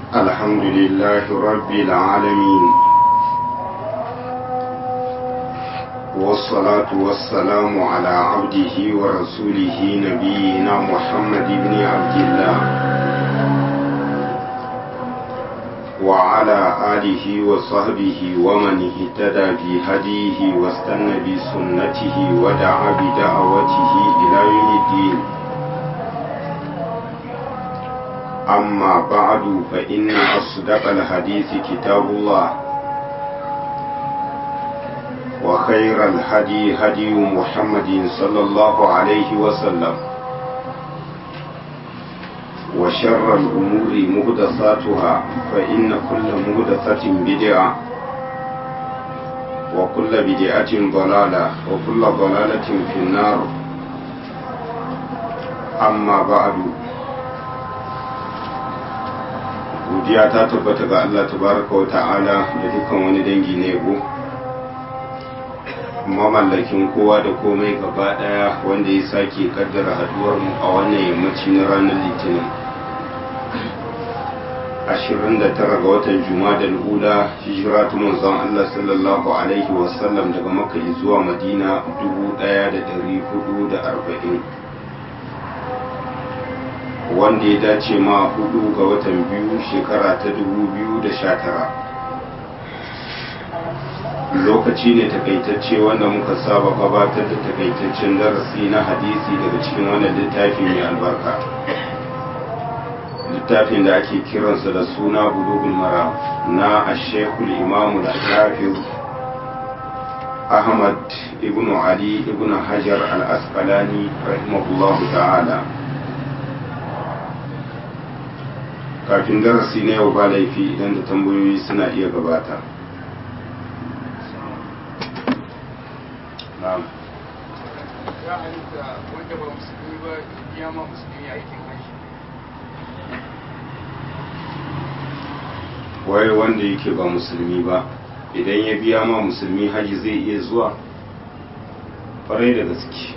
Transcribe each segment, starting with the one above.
الحمد لله رب العالمين والصلاة والسلام على عبده ورسوله نبينا محمد بن عبد الله وعلى آله وصحبه ومن اهتدى بهديه واستنى بسنته ودعا بدعوته إلى يوم الدين أما بعد فإن أصدق الحديث كتاب الله وخير الهدي هدي محمد صلى الله عليه وسلم وشر الأمور مهدساتها فإن كل مهدسة بدعة وكل بدعة ضلالة وكل ضلالة في النار أما بعد godiya ta tabbata ga Allah tabaraka wa ta'ala da dukkan wani dangi na yabo mamallakin kowa da komai gaba daya wanda ya sake kaddara haduwar mu a wannan yammaci na ranar litinin 29 ga watan juma'a ula hijira ta manzon Allah sallallahu alaihi wasallam daga makka zuwa madina 1440 wanda ya dace ma hudu ga watan biyu shekara ta dubu biyu da sha tara lokaci ne takaitacce wanda muka saba gabatar da takaitaccen darasi na hadisi daga cikin wannan littafi mai albarka littafin da ake kiransa da suna bulugul mara na ashekul imamu da hafiz ahmad ibn ali ibn hajar al-asqalani rahimahullahu ta'ala kafin darasi na yau ba laifi idan da tambayoyi suna iya gabata na'am ya halitta wanda ba musulmi ba ya ma musulmi aikin haji wai wanda yake ba musulmi ba idan ya biya ma musulmi haji zai iya zuwa farai da gaske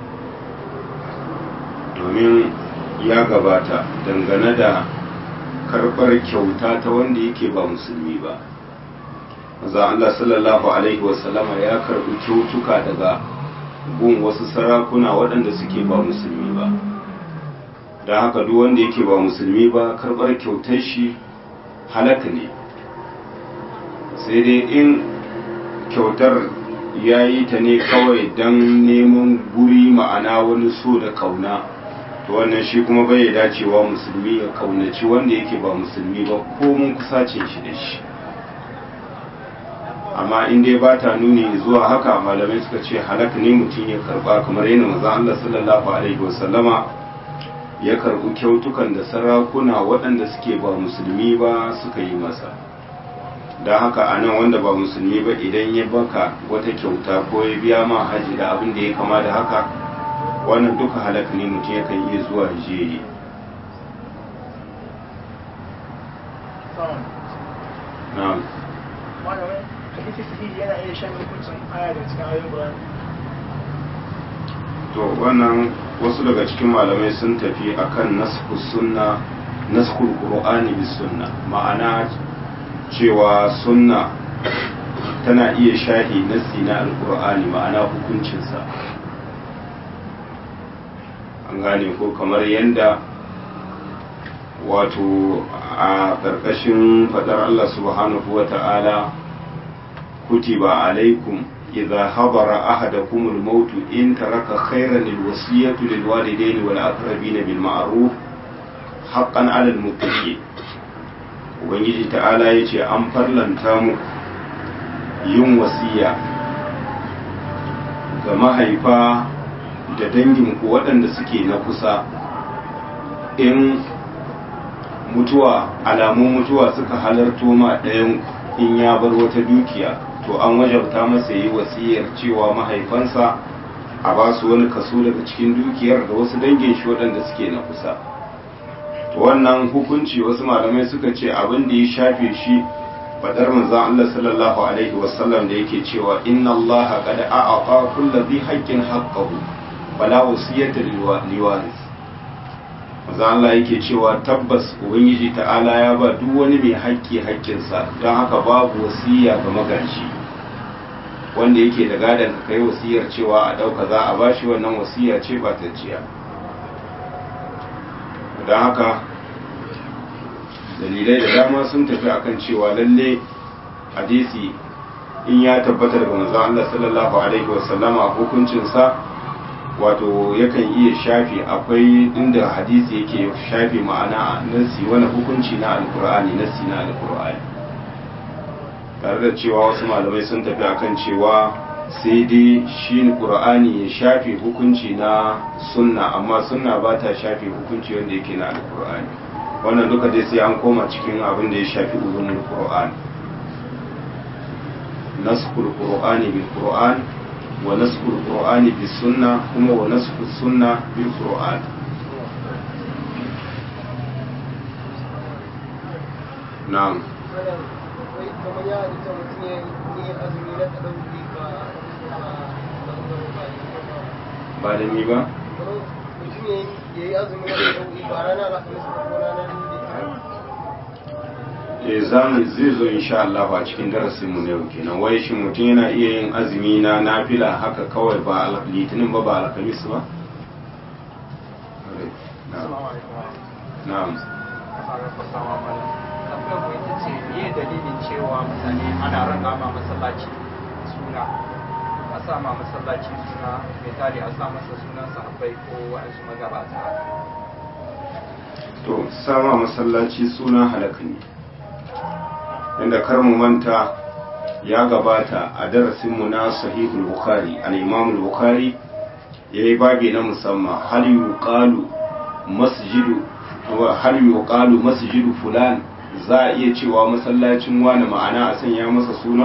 domin ya gabata dangane da karɓar kyauta ta wanda yake ba musulmi ba maza Allah sallallahu alaihi wasallama ya karɓi kyautuka daga gun wasu sarakuna waɗanda suke ba musulmi ba don haka duk wanda yake ba musulmi ba karɓar kyautar shi halaka ne sai dai in kyautar ya yi ta ne kawai don neman guri ma'ana wani so da kauna to wannan shi kuma bai dacewa musulmi ya kaunaci wanda yake ba musulmi ba ko mun kusacin shi da shi amma in dai ba ta nuni zuwa haka malamai suka ce halaka ne mutum ya karba kamar yana maza Allah sallallahu alaihi wasallama ya karbi kyautukan da sarakuna waɗanda suke ba musulmi ba suka yi masa don haka a nan wanda ba musulmi ba idan ya baka wata kyauta ko ya biya ma haji da abin da ya kama da haka wannan duka halaka ne mutum yakan iya zuwa jeri na'am malamai hadisi sahihi yana iya shan hukuncin aya da cikin ayoyin Qur'ani to wannan wasu daga cikin malamai sun tafi akan nasku sunna naskul qur'ani bis sunna ma'ana cewa sunna tana iya shahi nasi na alqur'ani ma'ana hukuncinsa an gane ko kamar yadda wato a ƙarƙashin faɗar Allah subhanahu wa ta'ala kutiba alaikum idza habara ahadakum al-maut in taraka khayran al-wasiyatu lil walidayni wal aqrabin bil ma'ruf haqqan 'ala al-muttaqin ubangiji ta'ala yace an farlanta muku yin wasiya ga mahaifa da danginku waɗanda suke na kusa in mutuwa alamun mutuwa suka halarto ma ɗayan in ya bar wata dukiya to an wajabta masa yi wasiyar cewa mahaifansa a ba su wani kaso daga cikin dukiyar da wasu dangin shi waɗanda suke na kusa to wannan hukunci wasu malamai suka ce abin da ya shafe shi fadar manzon Allah sallallahu alaihi wasallam da yake cewa inna Allah qad a'ata kulli dhi haqqin haqqahu fala wasiyata liwaris maza Allah yake cewa tabbas ubangiji ta'ala ya ba duk wani mai haƙƙi haƙƙinsa don haka babu wasiya ga magaji wanda yake da gadon ka kai wasiyar cewa a ɗauka za a bashi wannan wasiya ce ba ta jiya don haka dalilai da dama sun tafi akan cewa lalle hadisi in ya tabbata daga manzon Allah sallallahu alaihi wasallama hukuncinsa wato yakan iya shafi akwai inda hadisi yake shafi ma'ana nasi wani hukunci na alkur'ani nasi na alkur'ani tare da cewa wasu malamai sun tafi akan cewa sai dai shi qur'ani ya shafi hukunci na sunna amma sunna ba ta shafi hukunci wanda yake na alkur'ani wannan duka dai sai an koma cikin abin da ya shafi ulumul qur'an naskhul qur'ani bil qur'an wa naskhul qur'ani bis sunna kuma wa naskhul sunna bil qur'an na'am kamar ya halitta mutum ya yi azumi na ɗauki ba ba da ni ba mutum ya yi azumi na ɗauki ba ranar alhamis ba ko ranar litinin e zamu zai zo insha Allah a cikin darasin mu ne kenan wai shin mutum yana iya yin azumi na nafila haka kawai ba al- litinin ba ba alhamis ba na'am tambayar mu ita ce me dalilin cewa mutane ana ranga ma masallaci suna a sa ma masallaci suna misali a sa masa sunan sahabbai ko waɗansu magabata to sama masallaci suna halaka ne inda kar mu manta ya gabata a darasinmu na sahihul bukhari al-imam al-bukhari yayi babi na musamman hal yuqalu masjidu wa hal yuqalu masjidu fulan za a iya cewa masallacin wani ma'ana a sanya masa suna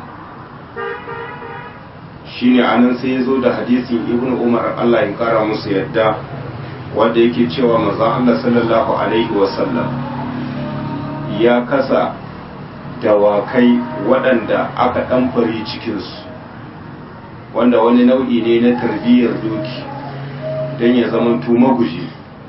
shine anan sai ya zo da hadisin ibnu umar Allah ya kara musu yadda wanda yake cewa manzon Allah sallallahu alaihi wasallam ya kasa dawakai waɗanda aka ɗamfari cikinsu wanda wani nau'i ne na tarbiyyar doki don ya zama maguji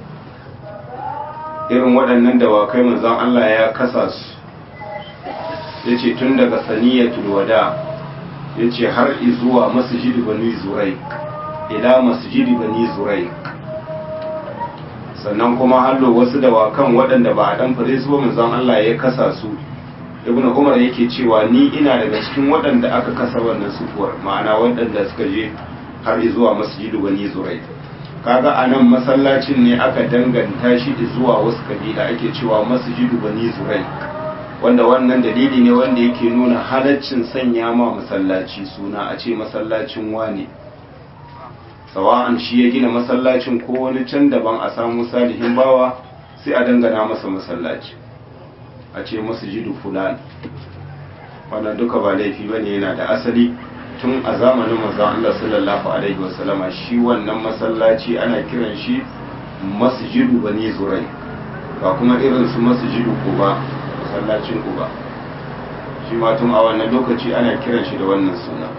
irin waɗannan dawakai manzon Allah ya kasa su ya ce tun daga saniyatul wada ya ce har izuwa masjidi bani zuraik ila masjidi bani zuraik sannan kuma hallo wasu dawakan waɗanda ba a ɗan fare su ba manzon Allah ya kasa su ibn umar yake cewa ni ina daga cikin waɗanda aka kasa wannan sufuwar ma'ana waɗanda suka je har zuwa masjidu bani zurai kaga a nan masallacin ne aka danganta shi zuwa wasu kabila ake cewa masjidu bani zurai wanda wannan dalili ne wanda yake nuna halaccin sanya ma masallaci suna a ce masallacin wane sawa'an shi ya gina masallacin ko wani can daban a samu salihin bawa sai a dangana masa masallaci a ce masjidu fulan wannan duka ba laifi bane yana da asali tun a zamanin manzon Allah sallallahu alaihi wasallama shi wannan masallaci ana kiran shi masjidu bani zurai ba kuma irin su masjidu kuba masallacin kuba shi ma tun a wannan lokaci ana kiran shi da wannan suna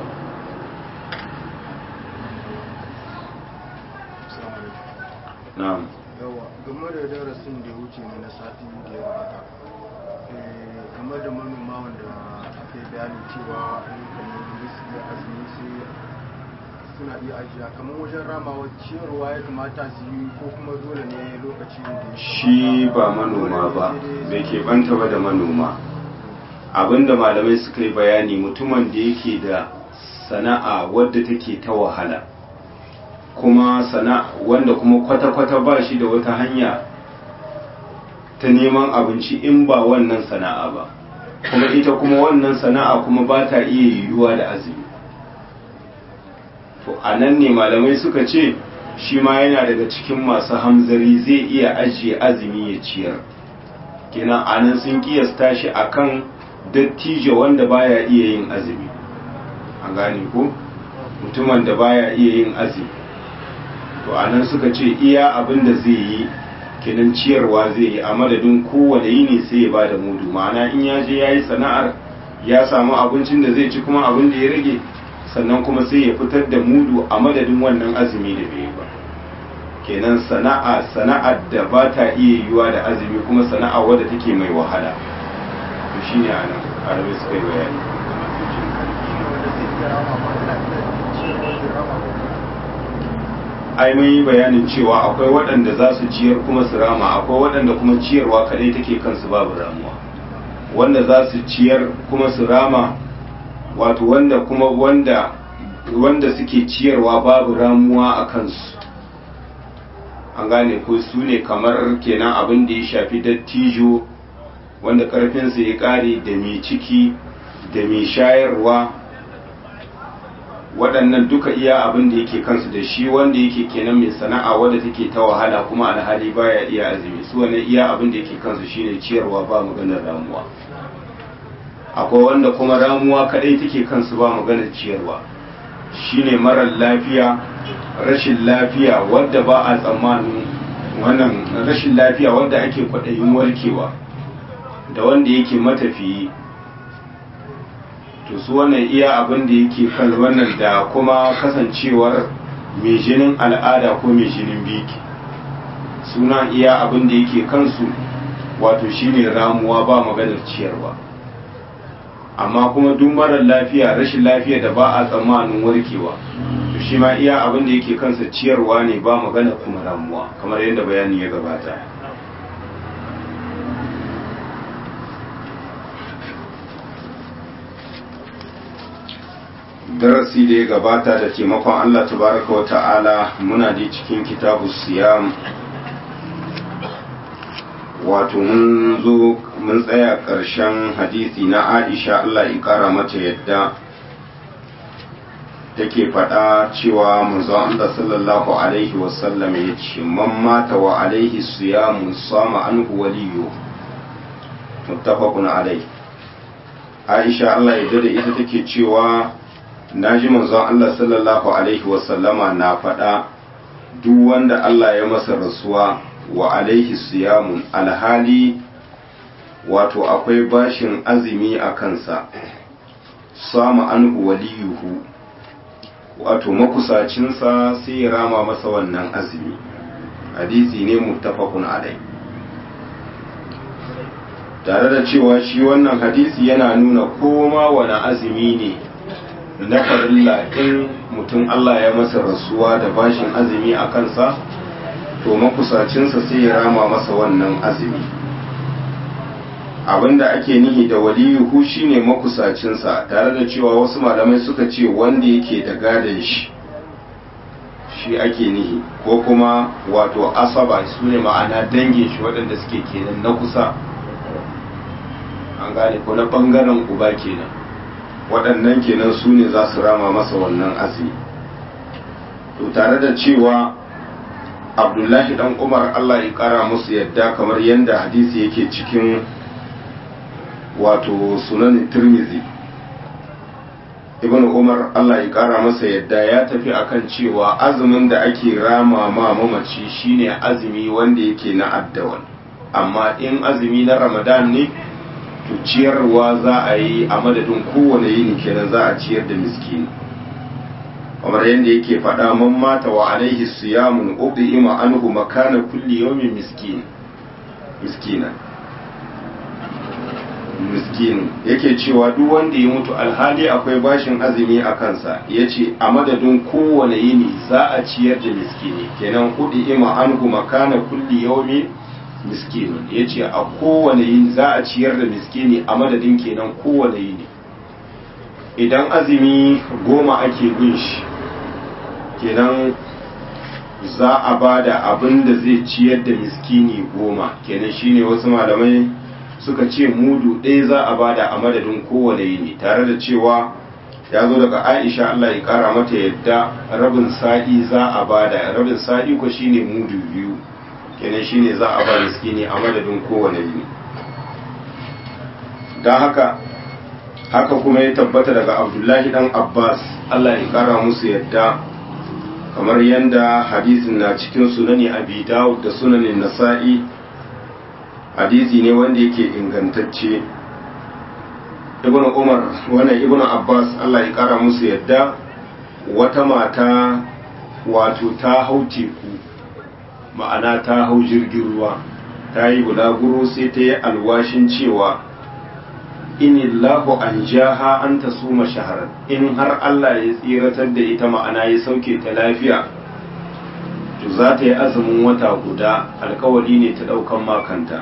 na'am yawa game da darasin da ya wuce ne na sati da ya gabata eh, game da manoma wanda aka yi bayanin cewa in kamar su da azumi sai suna iya ajiya kamar wajen ramawa ciyarwa ya kamata su yi ko kuma dole ne lokacin da ya shi ba manoma ba bai keɓanta ba da manoma abinda malamai suka yi bayani mutumin da yake da sana'a wadda take ta wahala kuma sana wanda kuma kwata-kwata ba shi da wata hanya ta neman abinci in ba wannan sana'a ba kuma ita kuma wannan sana'a kuma ba ta iya yiwuwa da azumi to a nan ne malamai suka ce shi ma yana daga cikin masu hamzari zai iya ajiye azumi ya ciyar kenan a nan sun kiyasta shi akan dattijo wanda baya iya yin azumi an gane ko mutumin da baya iya yin azumi to a nan suka ce iya abin da zai yi kenan ciyarwa zai yi a madadin kowane yini sai ya bada mudu ma'ana in ya je ya yi sana'ar ya samu abincin da zai ci kuma abin da ya rage sannan kuma sai ya fitar da mudu a madadin wannan azumi da bai yi ba kenan sana'a sana'ar da ba ta iya yiwuwa da azumi kuma sana'a wadda take mai wahala to shine anan arabai suka yi bayani ai mun yi bayanin cewa akwai waɗanda za su ciyar kuma su rama akwai waɗanda kuma ciyarwa kadai take kansu babu ramuwa wanda za su ciyar kuma su rama wato wanda kuma wanda wanda suke ciyarwa babu ramuwa a kansu an gane ko su ne kamar kenan abin da ya shafi dattijo wanda karfinsa ya kare da mai ciki da mai shayarwa waɗannan duka iya abin da yake kansu da shi wanda yake kenan mai sana'a wadda take ta wahala kuma alhali baya iya azumi su wannan iya abin da yake kansu shine ciyarwa ba maganar ramuwa akwai wanda kuma ramuwa kadai take kansu ba maganar ciyarwa shine marar lafiya rashin lafiya wadda ba a tsammanin wannan rashin lafiya wadda ake kwaɗayin warkewa da wanda yake matafiyi to su wannan iya abin da yake kan wannan da kuma kasancewar mai jinin al'ada ko mai jinin biki suna iya abin da yake kansu wato shine ramuwa ba maganar ciyarwa amma kuma duk marar lafiya rashin lafiya da ba a tsammanin warkewa to shi ma iya abin da yake kansa ciyarwa ne ba magana kuma ramuwa kamar yadda bayani ya gabata darasi da ya gabata da taimakon Allah tabaraka wa ta'ala muna da cikin kitabu siyam wato mun zo mun tsaya ƙarshen hadisi na aisha Allah ya ƙara mata yadda take faɗa cewa manzon Allah sallallahu alaihi wasallam ya ce man mata wa alaihi siyamu sama anhu waliyu muttafaqun alaihi aisha Allah ya da ita take cewa naji manzon Allah sallallahu alaihi wasallama na faɗa duk wanda Allah ya masa rasuwa wa alaihi siyamun alhali wato akwai bashin azumi a kansa samu anhu waliyuhu wato makusacinsa sai ya rama masa wannan azumi hadisi ne muttafaqun alai tare da cewa shi wannan hadisi yana nuna koma wani azumi ne na farilla in mutum Allah ya masa rasuwa da bashin azumi a kansa to makusacinsa sai ya rama masa wannan azumi abinda ake nihi da waliyuhu shine makusacinsa tare da cewa wasu malamai suka ce wanda yake da gadon shi shi ake nihi ko kuma wato asaba su ne ma'ana dangin shi waɗanda suke kenan na kusa an gane ko na ɓangaren uba kenan waɗannan kenan su ne za su rama masa wannan azumi to tare da cewa abdullahi dan umar allah ya kara musu yadda kamar yadda hadisi yake cikin wato sunan tirmizi ibn umar allah ya kara masa yadda ya tafi akan cewa azumin da ake rama ma mamaci shine azumi wanda yake na addawal amma in azumi na ramadan ne to ciyarwa za a yi a madadin kowane yini kenan za a ciyar da miskini kamar yadda yake faɗa man mata wa alaihi siyamun uqima anhu makana kulli yawmin miskin miskina miskin yake cewa duk wanda ya mutu alhali akwai bashin azumi a kansa yace a madadin kowane yini za a ciyar da miskini kenan uqima anhu makana kulli yawmin miskin yace a kowane yini za a ciyar da miskini a madadin kenan kowane yini idan azumi goma ake bin shi kenan za a ba da abin da zai ciyar da miskini goma kenan shine wasu malamai suka ce mudu ɗaya za a bada a madadin kowane yini tare da cewa ya zo daga aisha allah ya kara mata yadda rabin sa'i za a bada rabin sa'i ko shine mudu biyu kenan shine za a ba miskini a madadin kowane yini don haka haka kuma ya tabbata daga abdullahi dan abbas allah ya kara musu yadda kamar yadda hadisin na cikin sunani abi dawud da sunanin nasa'i hadisi ne wanda yake ingantacce ibn umar wannan ibn abbas allah ya kara musu yadda wata mata wato ta hau teku ma'ana ta hau jirgin ruwa ta yi bulaguro sai ta yi alwashin cewa inillahu an jaha an ta suma shaharar in har Allah ya tsiratar da ita ma'ana ya sauke ta lafiya to za ta yi azumin wata guda alkawari ne ta ɗaukan makanta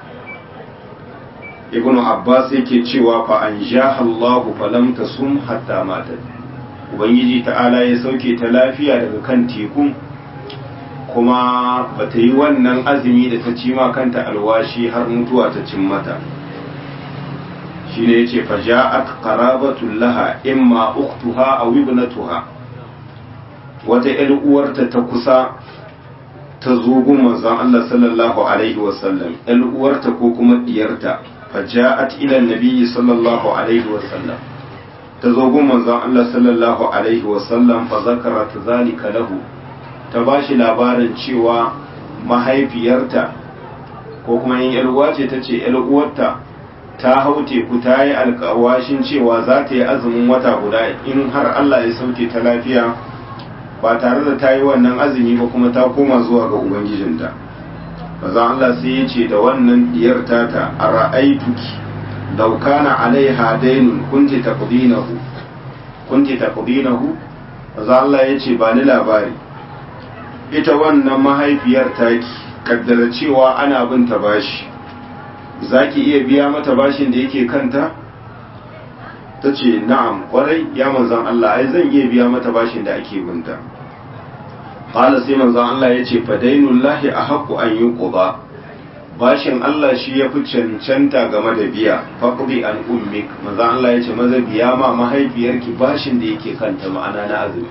ibnu abbas yake cewa fa an jaha Allahu falam tasum hatta matat ubangiji ta'ala ya sauke ta lafiya daga kan tekun kuma ba ta yi wannan azumi da ta ci ma kanta alwashi har mutuwa ta cin mata shi ne ya ce faja'at qarabatul laha imma ukhtuha aw ibnatuha wata ƴar uwarta ta kusa ta zo gun manzon Allah sallallahu alaihi wasallam ƴar uwarta ko kuma diyarta faja'at ila nabiyyi sallallahu alaihi wasallam ta zo gun manzon Allah sallallahu alaihi wasallam fa zakarat zalika lahu ta ba shi labarin cewa mahaifiyarta ko kuma yin uwa ce ta ce uwarta ta hau teku ta yi alkawashin cewa za ta yi azumin wata guda in har Allah ya sauke ta lafiya ba tare da ta yi wannan azumi ba kuma ta koma zuwa ga ubangijinta bazan Allah sai ya ce da wannan diyar tata a ra'aituki law kana alaiha dainun kunti taqdinahu kunti taqdinahu bazan Allah ya ce ba ni labari ita wannan mahaifiyar taki kaddara cewa ana bin ta bashi za ki iya biya mata bashin da yake kanta ta ce na'am kwarai ya manzan Allah ai zan iya biya mata bashin da ake binta ƙala sai manzan Allah ya ce fadainullahi a haƙu an yi ƙuba bashin Allah shi ya fi cancanta game da biya faƙuɗi an ummik manzan Allah ya ce maza biya ma mahaifiyarki bashin da yake kanta ma'ana na azumi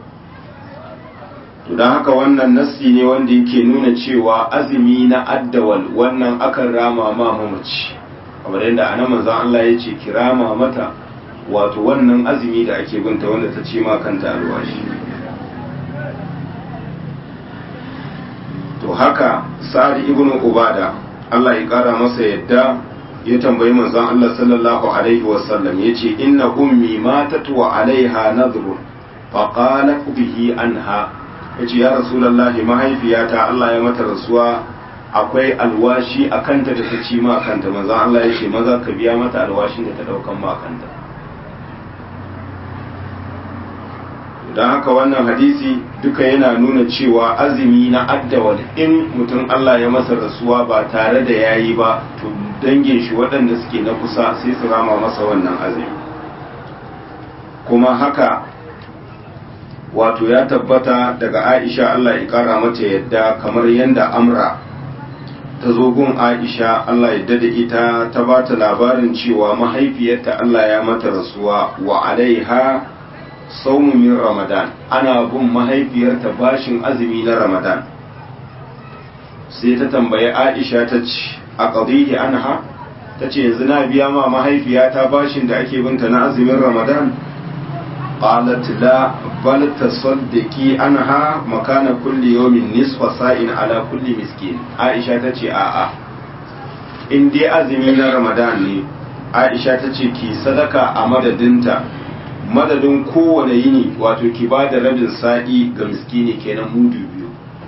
to don haka wannan nassi ne wanda yake nuna cewa azumi na addawal wannan akan rama ma mamaci kamar yadda anan manzon Allah ya ce kirama mata wato wannan azumi da ake binta wanda ta ce ma kanta alwashi to haka sa'ad ibn ubada Allah ya kara masa yadda ya tambayi manzon Allah sallallahu alaihi wasallam yace inna ummi matat wa alaiha nadhrun faqalat bihi anha ya ce ya rasulallahi mahaifiyata Allah ya mata rasuwa akwai alwashi a kanta da ta ci ma kanta manzan Allah ya ce maza ka biya mata alwashin da ta daukan ma kanta don haka wannan hadisi duka yana nuna cewa azumi na addawal in mutum Allah ya masa rasuwa ba tare da yayi ba to dangin shi waɗanda suke na kusa sai su rama masa wannan azumi kuma haka wato ya tabbata daga aisha Allah ya kara mata yadda kamar yadda amra ta zo gun aisha Allah ya da ita ta ba ta labarin cewa mahaifiyarta Allah ya mata rasuwa wa alaiha saumu min ramadan ana bin mahaifiyarta bashin azumi na ramadan sai ta tambayi aisha ta ce a ƙadihi anha ta ce yanzu na biya ma mahaifiyata bashin da ake binta na azumin ramadan قالت لا بل تصدقي عنها مكان كل يوم نصف ساء على كل مسكين عائشة تجي آآ in dai azumi na ramadan ne aisha ta ce ki sadaka a madadinta madadin kowane yini wato ki ba da rabin sa'i ga miskini kenan mudu biyu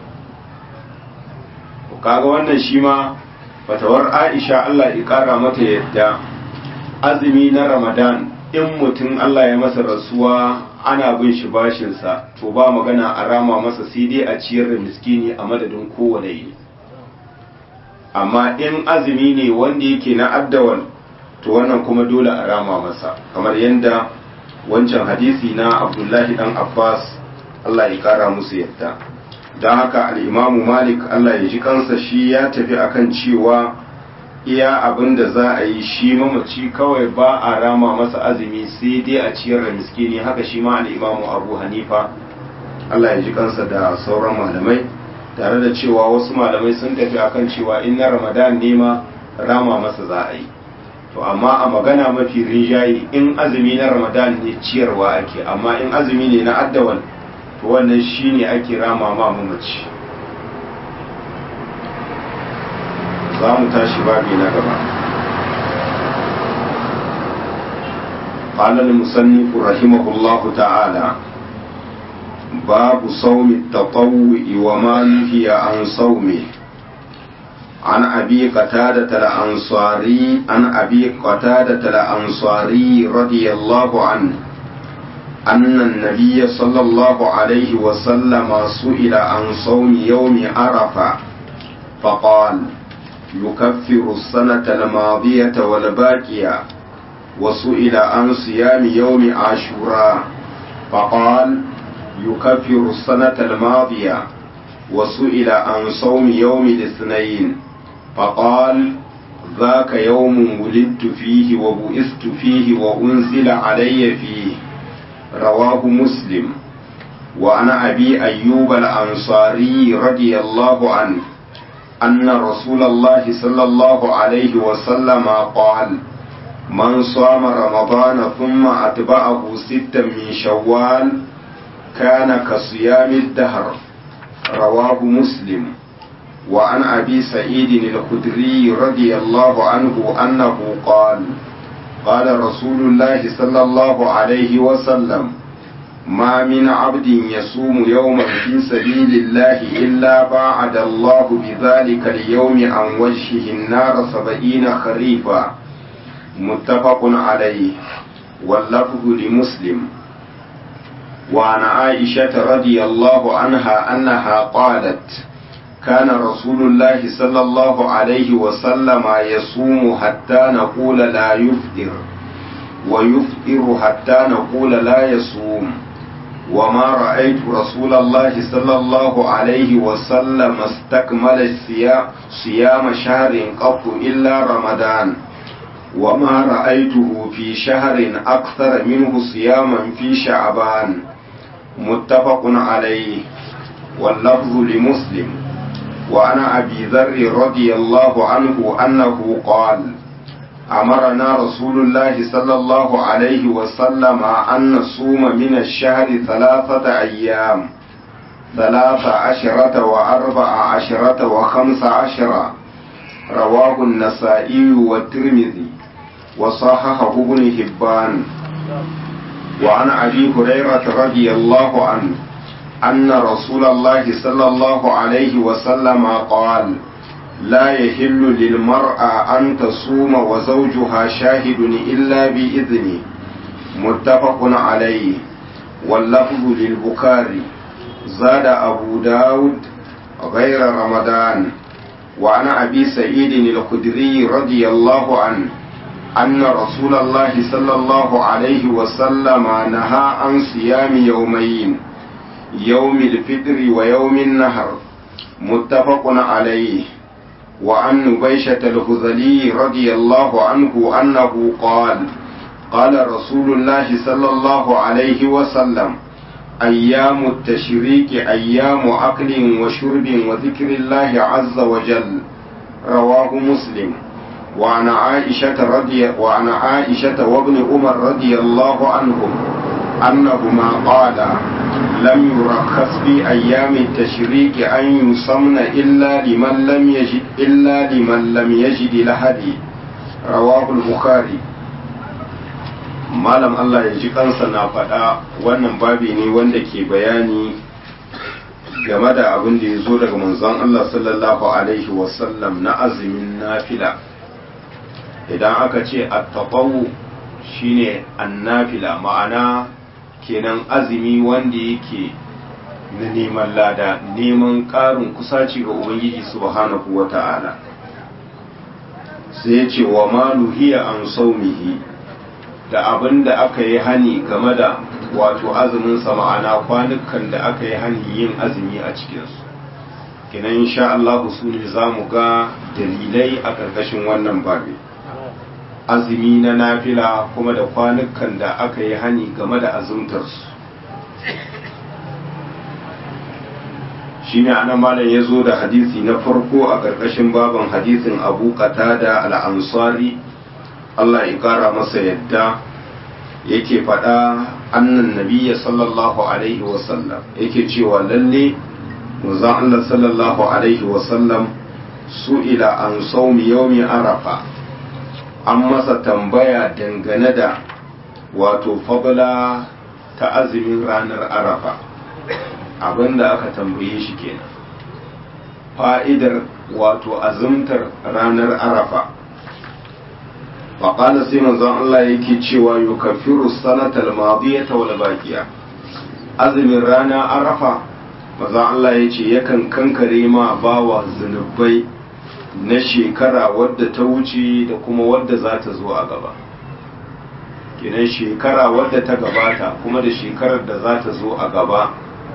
kaga wannan shi ma fatawar aisha allah ya kara mata yadda azumi na ramadan in mutum Allah ya masa rasuwa ana bin shi bashinsa to ba magana a rama masa sai dai a ciyar da miskini a madadin kowane yi amma in azumi ne wanda yake na addawal to wannan kuma dole a rama masa kamar yadda wancan hadisi na abdullahi dan abbas Allah ya kara musu yadda don haka al'imamu malik Allah ya ji kansa shi ya tafi akan cewa iya abin da za a yi shi mamaci kawai ba a rama masa azumi sai dai a ciyar da miskini haka shi ma al'imamu abu hanifa Allah ya ji kansa da sauran malamai tare da cewa wasu malamai sun tafi akan cewa in na ramadan ne ma rama masa za a yi to amma a magana mafi rinjaye in azumi na ramadan ne ciyarwa ake amma in azumi ne na addawal to wannan shine ake rama ma mamaci za mu tashi babi na gaba قال المصنف رحمه الله تعالى باب صوم التطوع وما نهي عن صومه عن أبي قتادة الأنصاري عن أبي قتادة الأنصاري رضي الله عنه أن النبي صلى الله عليه وسلم سئل عن صوم يوم عرفة فقال يكفر السنة الماضية والباقية وسئل عن صيام يوم عاشوراء فقال يكفر السنة الماضية وسئل عن صوم يوم الاثنين فقال ذاك يوم ولدت فيه وبئست فيه وأنزل علي فيه رواه مسلم وعن أبي أيوب الأنصاري رضي الله عنه أن رسول الله صلى الله عليه وسلم قال من صام رمضان ثم أتبعه ستا من شوال كان كصيام الدهر رواه مسلم وعن أبي سعيد الخدري رضي الله عنه أنه قال قال رسول الله صلى الله عليه وسلم ما من عبد يصوم يوما في سبيل الله إلا باعد الله بذلك اليوم عن وجهه النار سبعين خريفا متفق عليه واللفظ لمسلم وعن عائشة رضي الله عنها أنها قالت كان رسول الله صلى الله عليه وسلم يصوم حتى نقول لا يفطر ويفطر حتى نقول لا يصوم وما رأيت رسول الله صلى الله عليه وسلم استكمل الصيام صيام شهر قط إلا رمضان وما رأيته في شهر أكثر منه صياما في شعبان متفق عليه واللفظ لمسلم وعن أبي ذر رضي الله عنه أنه قال أمرنا رسول الله صلى الله عليه وسلم أن نصوم من الشهر ثلاثة أيام ثلاث عشرة وأربع عشرة وخمس عشرة رواه النسائي والترمذي وصححه ابن حبان وعن أبي هريرة رضي الله عنه أن رسول الله صلى الله عليه وسلم قال لا يحل للمرأة أن تصوم وزوجها شاهد إلا بإذنه متفق عليه واللفظ للبخاري زاد أبو داود غير رمضان وعن أبي سعيد الخدري رضي الله عنه أن رسول الله صلى الله عليه وسلم نهى عن صيام يومين يوم الفطر ويوم النهر متفق عليه وعن نبيشة الهذلي رضي الله عنه أنه قال قال رسول الله صلى الله عليه وسلم أيام التشريك أيام أكل وشرب وذكر الله عز وجل رواه مسلم وعن عائشة رضي وعن عائشة وابن عمر رضي الله عنهم أنهما قالا لم يرخص في أيام التشريك أن يصمن إلا لمن لم يجد إلا لمن لم يجد لهدي رواه البخاري malam Allah ya ji kansa na faɗa wannan babi ne wanda ke bayani game da abin da ya zo daga manzon Allah sallallahu alaihi wasallam na azumin nafila idan aka ce at-taqawu shine annafila ma'ana kenan azumi wanda yake na neman lada neman ƙarin kusaci ga ubangiji subhanahu wa ta'ala sai ya ce wa ma nuhiya an saumihi da abin da aka yi hani game da wato azumin sa ma'ana kwanukan da aka yi hani yin azumi a cikinsu kenan insha Allah su ne za mu ga dalilai a ƙarƙashin wannan babi azumi na nafila kuma da kwanukan da aka yi hani game da azumtarsu shi ne ana malam ya zo da hadisi na farko a ƙarƙashin baban hadisin abu da al'ansari Allah ya ƙara masa yadda yake faɗa annan nabiya sallallahu alaihi wasallam yake cewa lalle manzon Allah sallallahu alaihi wasallam su'ila an saumi yaumi arafa an masa tambaya dangane da wato fadla ta azumin ranar arafa abinda aka tambaye shi kenan fa'idar wato azumtar ranar arafa faƙala sai manzon Allah yake cewa yukaffiru sanatal madiyata wal baqiya azumin rana arafa manzon Allah yace yakan kankare ma bawa zunubai na shekara wadda ta wuce da kuma wadda za ta zo a gaba kenan shekara wadda ta gabata kuma da shekarar da za ta zo a gaba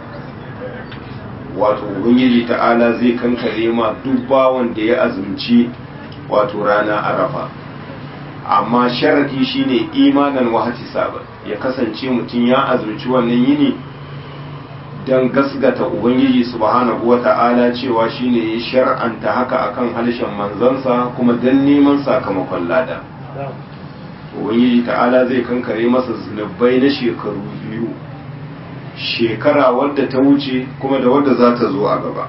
wato ubangiji ta'ala zai kankare ma duk bawan da ya azumci wato rana arafa amma sharadi shine imanan wahati sabar ya kasance mutum ya azumci wannan yini don gasgata ubangiji subhanahu wa ta'ala cewa shine ya shar'anta haka akan harshen manzansa kuma don neman sakamakon lada ubangiji ta'ala zai kankare masa zunubai na shekaru biyu shekara wadda ta wuce kuma da wadda za ta zo a gaba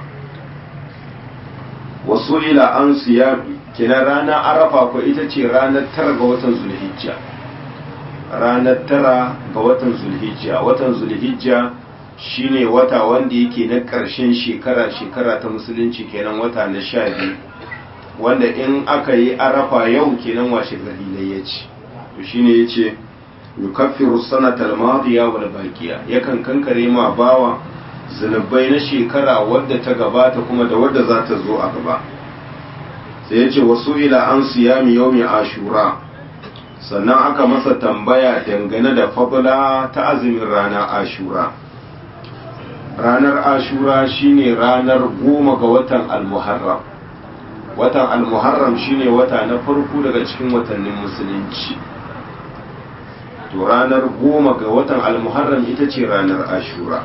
wasu ila an siya kina ranar arafa ko ita ce ranar tara ga watan zulhijja ranar tara ga watan zulhijja watan zulhijja shine wata wanda yake na ƙarshen shekara shekara ta musulunci kenan wata na sha biyu wanda in aka yi arafa yau kenan washe gari ne ya ce to shine ya ce yukaffiru sanatal madiya wal baqiya yakan kankare ma bawa zunubai na shekara wadda ta gabata kuma da wadda za ta zo a gaba sai ya ce wasu ila an siyami yaumi ashura sannan aka masa tambaya dangane da fadla ta azumin rana ashura ranar ashura shine ranar goma ga watan almuharram watan almuharram shine wata na farko daga cikin watannin musulunci to ranar goma ga watan almuharram ita ce ranar ashura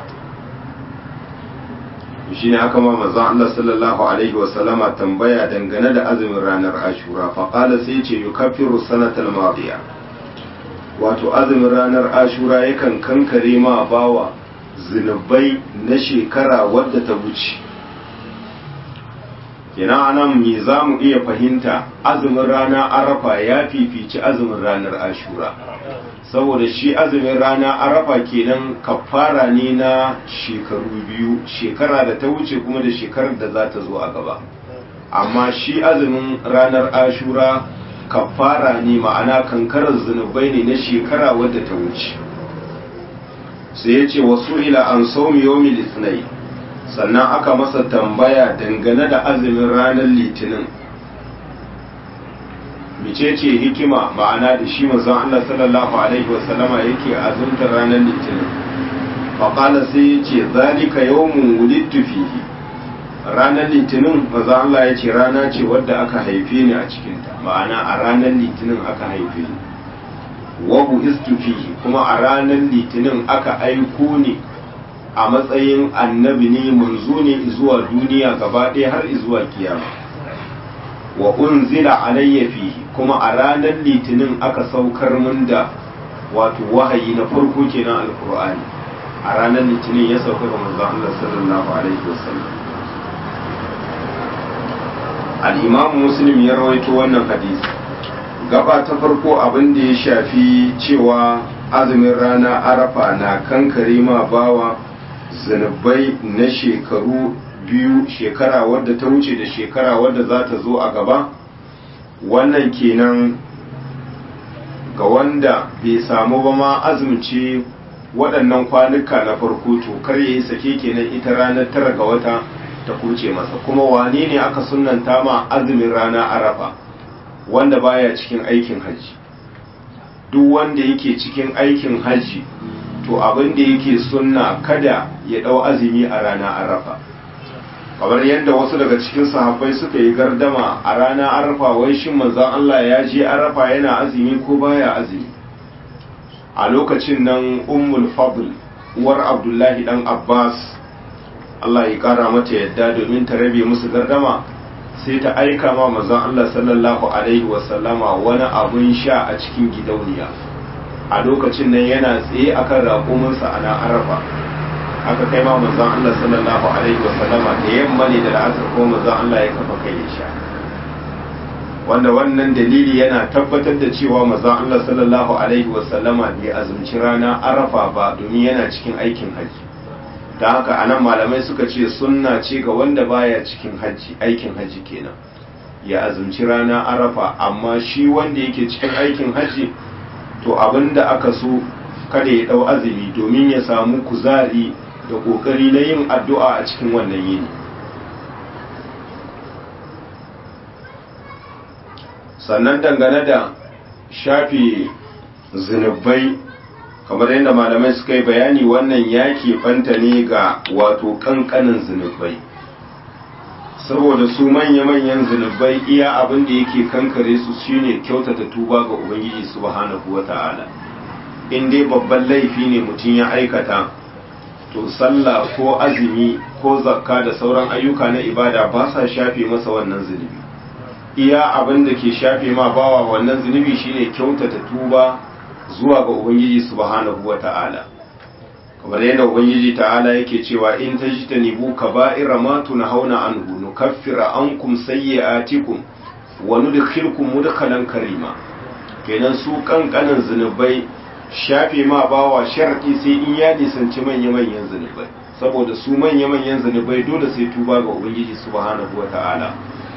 shi ne aka ma manzon Allah sallallahu alaihi wasallama tambaya dangane da azumin ranar ashura faƙala sai ce yukaffiru sanatal madiya wato azumin ranar ashura yakan kankare ma bawa zunubai na shekara wadda ta wuce kenan anan me za mu iya fahimta azumin rana arafa ya fifici azumin ranar ashura saboda shi azumin rana arafa kenan kafara ne na shekaru biyu shekara da ta wuce kuma da shekarar da za ta zo a gaba amma shi azumin ranar ashura kafara ne ma'ana kankarar zunubai ne na shekara wadda ta wuce sai ya ce wasu ila an saumi yomi litinin sannan aka masa tambaya dangane da azumin ranar litinin micece hikima ma'ana da shi mazan Allah sallallahu alaihi wasallama yake azumtar ranar litinin faƙala sai ya ce zalika yawmun wulidtu fihi ranar litinin mazan Allah ya ce rana ce wadda aka haife ni a cikinta ma'ana a ranar litinin aka haife ni wabu istu fihi kuma a ranar litinin aka aiko ni a matsayin annabi ne manzo ne zuwa duniya gaba ɗaya har zuwa kiyama wa unzila alayya fihi kuma a ranar litinin aka saukar min da wato wahayi na farko kenan alkur'ani a ranar litinin ya sauka ga manzon Allah sallallahu alaihi wasallam al-imam muslim ya rawaito wannan hadisi gaba ta farko abin da ya shafi cewa azumin rana arafa na kankare ma bawa zunubai na shekaru biyu shekara wadda ta wuce da shekara wadda za ta zo a gaba wannan kenan ga wanda bai samu ba ma azumce waɗannan kwanuka na farko to kar ya yi sake kenan ita ranar tara ga wata ta kuce masa kuma wane ne aka sunanta ma azumin rana arafa wanda baya cikin aikin hajji duk wanda yake cikin aikin hajji to abin da yake sunna kada ya ɗau azumi a rana arafa kamar yadda wasu daga cikin sahabbai suka yi gardama a rana arafa wai shin manzon Allah ya je arafa yana azumi ko baya azumi a lokacin nan ummul fadl uwar abdullahi dan abbas Allah ya kara mata yadda domin ta rabe musu gardama sai ta aika ma manzon Allah sallallahu alaihi wasallama wani abun sha a cikin gidauniya a lokacin nan yana tsaye akan raƙuminsa a na arafa aka kai ma manzon Allah sallallahu alaihi wasallama da yamma ne da la'asar ko manzon Allah ya kafa kai ya sha wanda wannan dalili yana tabbatar da cewa manzon Allah sallallahu alaihi wasallama bai azumci rana arafa ba domin yana cikin aikin haji da haka anan malamai suka ce sunna ce ga wanda baya cikin hajji aikin hajji kenan ya azumci rana arafa amma shi wanda yake cikin aikin hajji to abinda aka so kada ya dau azumi domin ya samu kuzari da kokari na yin addu'a a cikin wannan yini sannan dangane da shafi zunubai kamar yadda malamai suka yi bayani wannan ya keɓanta ne ga wato ƙanƙanin zunubai saboda su manya-manyan zunubai iya abin da yake kankare su shine kyautata tuba ga ubangiji subhanahu wata'ala in dai babban laifi ne mutum ya aikata to sallah ko azumi ko zakka da sauran ayyuka na ibada ba sa shafe masa wannan zunubi iya abin da ke shafe ma bawa wannan zunubi shine kyautata tuba zuwa ga ubangiji subhanahu wata'ala kamar yadda ubangiji ta'ala yake cewa in tajtanibu kaba'ira ma tunhauna anhu nukaffira ankum sayyi'atikum wa nudkhilkum mudkhalan karima kenan su kankanin zunubai shafe ma bawa shar'i sai in ya nisanci manya manyan zunubai saboda su manya manyan zunubai dole sai tuba ga ubangiji subhanahu wata'ala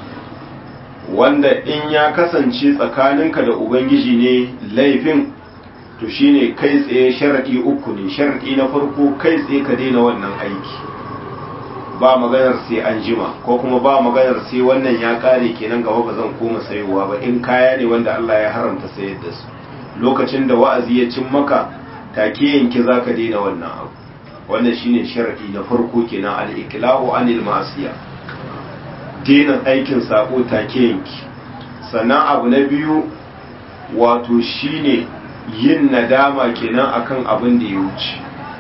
wanda in ya kasance tsakaninka da ubangiji ne laifin to shine kai tsaye sharadi uku ne sharadi na farko kai tsaye ka daina wannan aiki ba maganar sai an jima ko kuma ba maganar sai wannan ya kare kenan gaba ba zan koma sayowa ba in kaya ne wanda Allah ya haramta sayar da su lokacin da wa'azi ya cin maka take yanki zaka daina wannan abu wannan shine sharadi na farko kenan al-iqla'u anil ma'siyah daina aikin sako take yanki sannan abu na biyu wato shine yin nadama kenan akan abin da ya wuce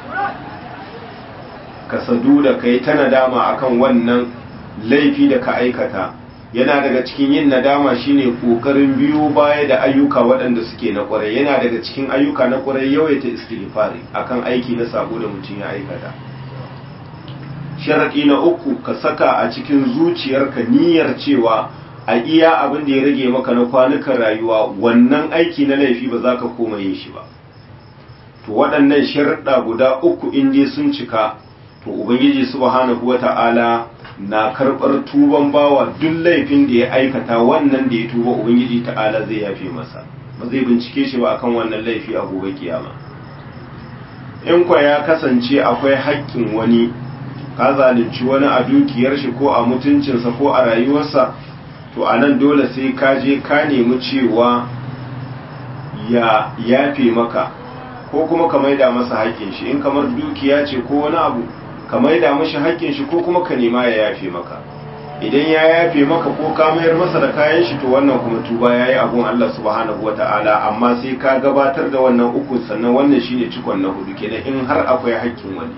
ka sadu da kai ta nadama akan wannan laifi da ka aikata yana daga cikin yin nadama shine kokarin biyu baya da ayyuka waɗanda suke na ƙwarai yana daga cikin ayyuka na ƙwarai yawaita istighfari akan aiki na sabo da mutum ya aikata sharaɗi na uku ka saka a cikin zuciyarka niyyar cewa a iya abin da ya rage maka na kwanukan rayuwa wannan aiki na laifi ba za ka koma yin shi ba to waɗannan sharaɗa guda uku in dai sun cika to ubangiji subhanahu wata'ala na karɓar tuban bawa duk laifin da ya aikata wannan da ya tuba ubangiji ta'ala zai yafe masa ba zai bincike shi ba akan wannan laifi a gobe kiyama in kwa ya kasance akwai haƙƙin wani ka zalunci wani a dukiyar shi ko a mutuncinsa ko a rayuwarsa to a nan dole sai ka je ka nemi cewa ya yafe maka ko kuma ka maida masa haƙƙin shi in kamar dukiya ce ko wani abu ka maida mashi haƙƙin shi ko kuma ka nema ya yafe maka idan ya yafe maka ko ka mayar masa da kayan shi to wannan kuma tuba yayi abun Allah subhanahu wata'ala amma sai ka gabatar da wannan uku sannan wannan shine cikon na hudu kenan in har akwai haƙƙin wani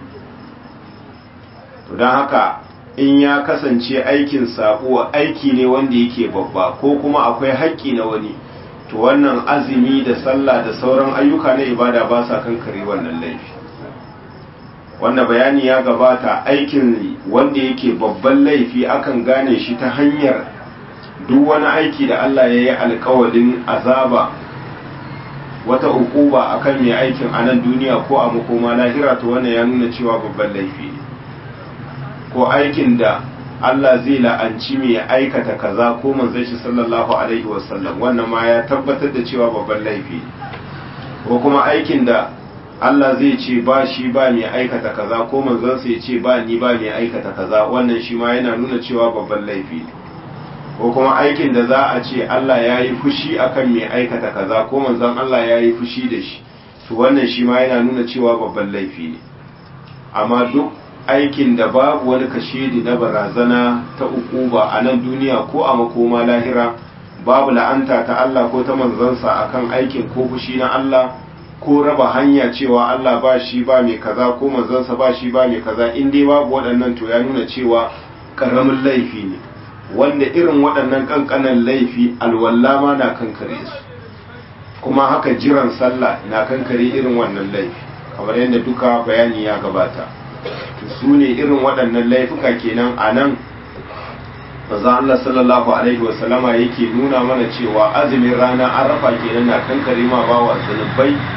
to don haka in ya kasance aikin sako aiki ne wanda yake babba ko kuma akwai haƙƙi na wani to wannan azumi da sallah da sauran ayyuka na ibada ba sa kankare wannan laifi wanda bayani ya gabata aikin wanda yake babban laifi akan gane shi ta hanyar duk wani aiki da Allah ya yi alkawalin azaba wata ukuba akan mai aikin a nan duniya ko a makoma lahira to wannan ya nuna cewa babban laifi ne ko aikin da Allah zai la'anci mai aikata kaza ko manzon shi sallallahu alaihi wasallam wannan ma ya tabbatar da cewa babban laifi ko kuma aikin da Allah zai ce ba shi ba mai aikata kaza ko manzon sa ya ce ba ni ba mai aikata kaza wannan shi ma yana nuna cewa babban laifi ko kuma aikin da za a ce Allah ya yi fushi akan mai aikata kaza ko manzon Allah ya yi fushi da shi to wannan shi ma yana nuna cewa babban laifi ne amma duk aikin da babu wani kashedi na barazana ta ukuba a nan duniya ko a makoma lahira babu la'anta ta Allah ko ta manzansa akan aikin ko fushi na Allah ko raba hanya cewa Allah ba shi ba mai kaza ko manzansa ba shi ba mai kaza in dai babu waɗannan to ya nuna cewa ƙaramin laifi ne wanda irin waɗannan ƙanƙanan laifi alwalla ma na kankare su kuma haka jiran sallah na kankare irin wannan laifi kamar yadda duka bayani ya gabata su ne irin waɗannan laifuka kenan a nan maza Allah sallallahu Alaihi wasallama yake nuna mana cewa azumin rana arafa kenan na kankare ma bawa zunubai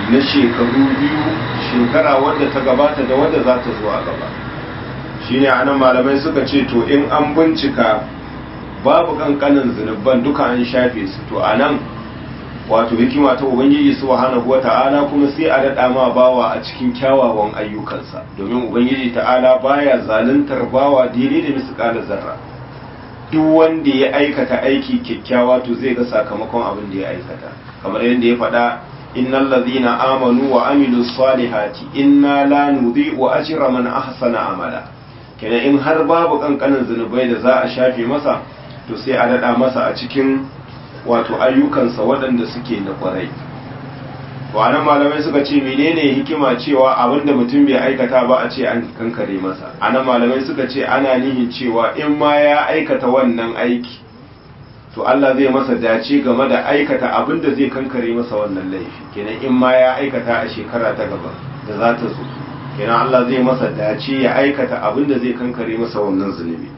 na shekaru biyu shekara wadda ta gabata da wadda za ta zo a gaba shine anan malamai suka ce to in an bincika babu kankanin zunuban duka an shafe su to anan wato hikima ta ubangiji subhanahu wata'ala kuma sai a daɗa ma bawa a cikin kyawawan ayyukansa domin ubangiji ta'ala baya zaluntar bawa daidai da misƙalar zarra duk wanda ya aikata aiki kyakkyawa to zai ga sakamakon abin da ya aikata kamar yadda ya faɗa innal ladhina amanu wa amilus salihati inna la nudhi'u ajra man ahsana amala kenan in har babu kankanin zunubai da za a shafe masa to sai a daɗa masa a cikin wato ayyukansa waɗanda suke na ƙwarai wannan malamai suka ce menene hikima cewa abinda mutum bai aikata ba a ce an kankare masa anan malamai suka ce ana nihin cewa in ma ya aikata wannan aiki to Allah zai masa dace game da aikata abinda zai kankare masa wannan laifi kenan in ma ya aikata a shekara ta gaba da za ta zo kenan Allah zai masa dace ya aikata abinda zai kankare masa wannan zunubi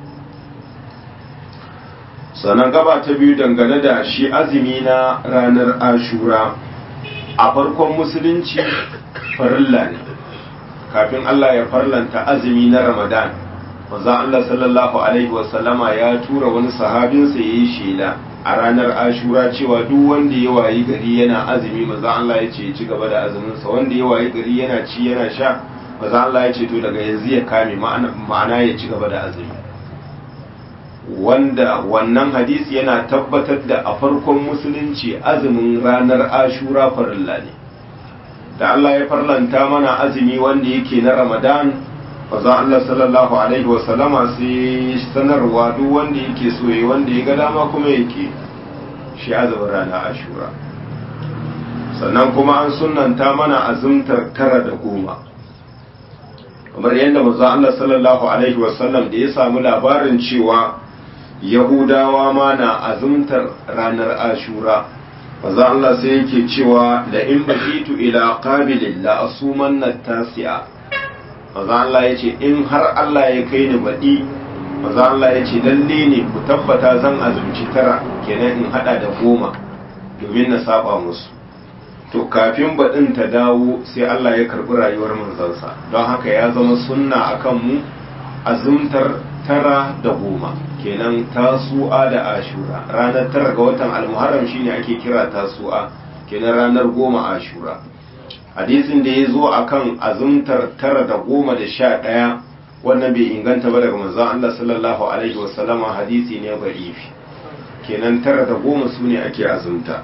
sannan gaba ta biyu dangane da shi azumi na ranar ashura a farkon musulunci farilla ne kafin Allah ya farlanta azumi na ramadan maza Allah sallallahu alaihi wasallama ya tura wani sahabinsa ya yi shela a ranar ashura cewa duk wanda ya wayi gari yana azumi maza Allah ya ce ya ci gaba da azuminsa wanda ya wayi gari yana ci yana sha maza Allah ya ce to daga yanzu ya kame ma'ana ya ci gaba da azumi wanda wannan hadisi yana tabbatar da a farkon musulunci azumin ranar ashura farilla ne da Allah ya farlanta mana azumi wanda yake na ramadan faza Allah sallallahu alaihi wasallama sai sanarwa duk wanda yake so yi wanda ya ga dama kuma yake shi azumin ranar ashura sannan kuma an sunanta mana azumtar tara da goma kamar yadda manzo Allah sallallahu alaihi wasallam da ya samu labarin cewa yahudawa ma na azumtar ranar ashura maza Allah sai yake cewa da in bakitu ila qabilin la asuman tasi'a maza Allah ya ce in har Allah ya kai ni baɗi maza Allah ya ce lalle ne ku tabbata zan azumci tara kenan in hada da goma domin na saba musu to kafin baɗin ta dawo sai Allah ya karɓi rayuwar manzansa don haka ya zama sunna akan mu azumtar tara da goma kenan tasu'a da ashura ranar tara ga watan almuharram shine ake kira tasu'a kenan ranar goma ashura hadisin da ya zo akan azumtar tara da goma da sha ɗaya wannan bai inganta ba daga manzon Allah sallallahu alaihi wasallama hadisi ne ba'ifi kenan tara da goma su ne ake azumta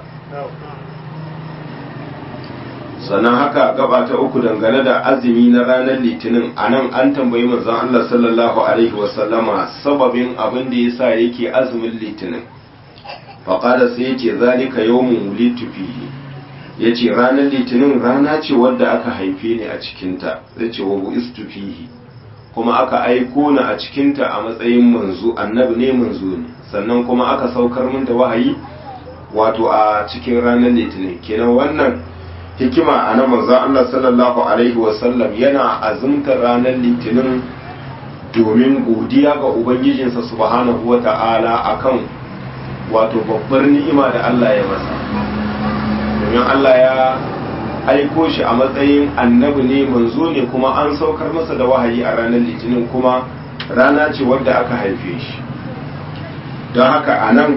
sannan haka gaba ta uku dangane da azumi na ranar litinin a nan an tambayi manzon Allah sallallahu alaihi wasallama sababin abin da yasa yake azumin litinin faƙada sai yace zalika yawmun wulitu fihi yace ranar litinin rana ce wadda aka haife ni a cikinta zai ce wa bu'istu fihi kuma aka aiko ni a cikinta a matsayin manzo annabi ne manzo ne sannan kuma aka saukar min da wahayi wato a cikin ranar litinin kenan wannan hikima a na manzon Allah sallallahu alaihi wasallam yana azumtar ranar litinin domin godiya ga ubangijinsa subhanahu wa ta'ala akan wato babbar ni'ima da Allah ya masa domin Allah ya aiko shi a matsayin annabi ne manzo ne kuma an saukar masa da wahayi a ranar litinin kuma rana ce wadda aka haife shi don haka a nan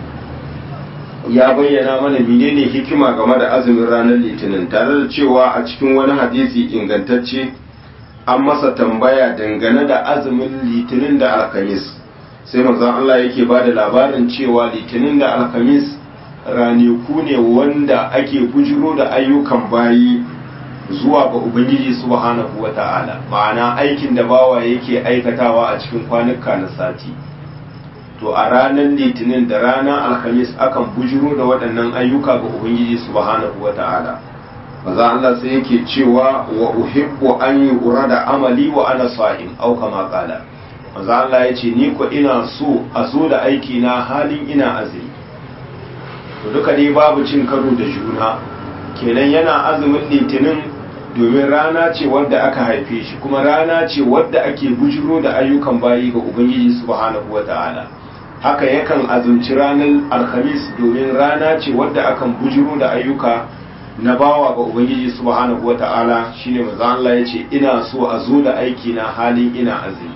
ya bayyana mana menene hikima game da azumin ranar litinin tare da cewa a cikin wani hadisi ingantacce an masa tambaya dangane da azumin litinin da alkamis sai manzon Allah yake ba da labarin cewa litinin da alkamis ranaku ne wanda ake bujiro da ayyukan bayi zuwa ga ubangiji subhanahu wata'ala ma'ana aikin da bawa yake aikatawa a cikin kwanuka na sati to a ranar litinin da ranar alhamis akan bujiro da waɗannan ayyuka ga ubangiji subhanahu wata'ala maza Allah sai yake cewa wa uhibbu an yi da amali wa ana sa'im au kama qala maza Allah ya ce ni ko ina so a so da aiki na halin ina azumi to duka dai babu cin karo da juna kenan yana azumin litinin domin rana ce wadda aka haife shi kuma rana ce wadda ake bujiro da ayyukan bayi ga ubangiji subhanahu wata'ala haka yakan azumci ranar alhamis domin rana ce wadda akan bujiro da ayyuka na bawa ga ubangiji subhanahu wata'ala shine manzo Allah yace ina so a zo da aiki na halin ina azumi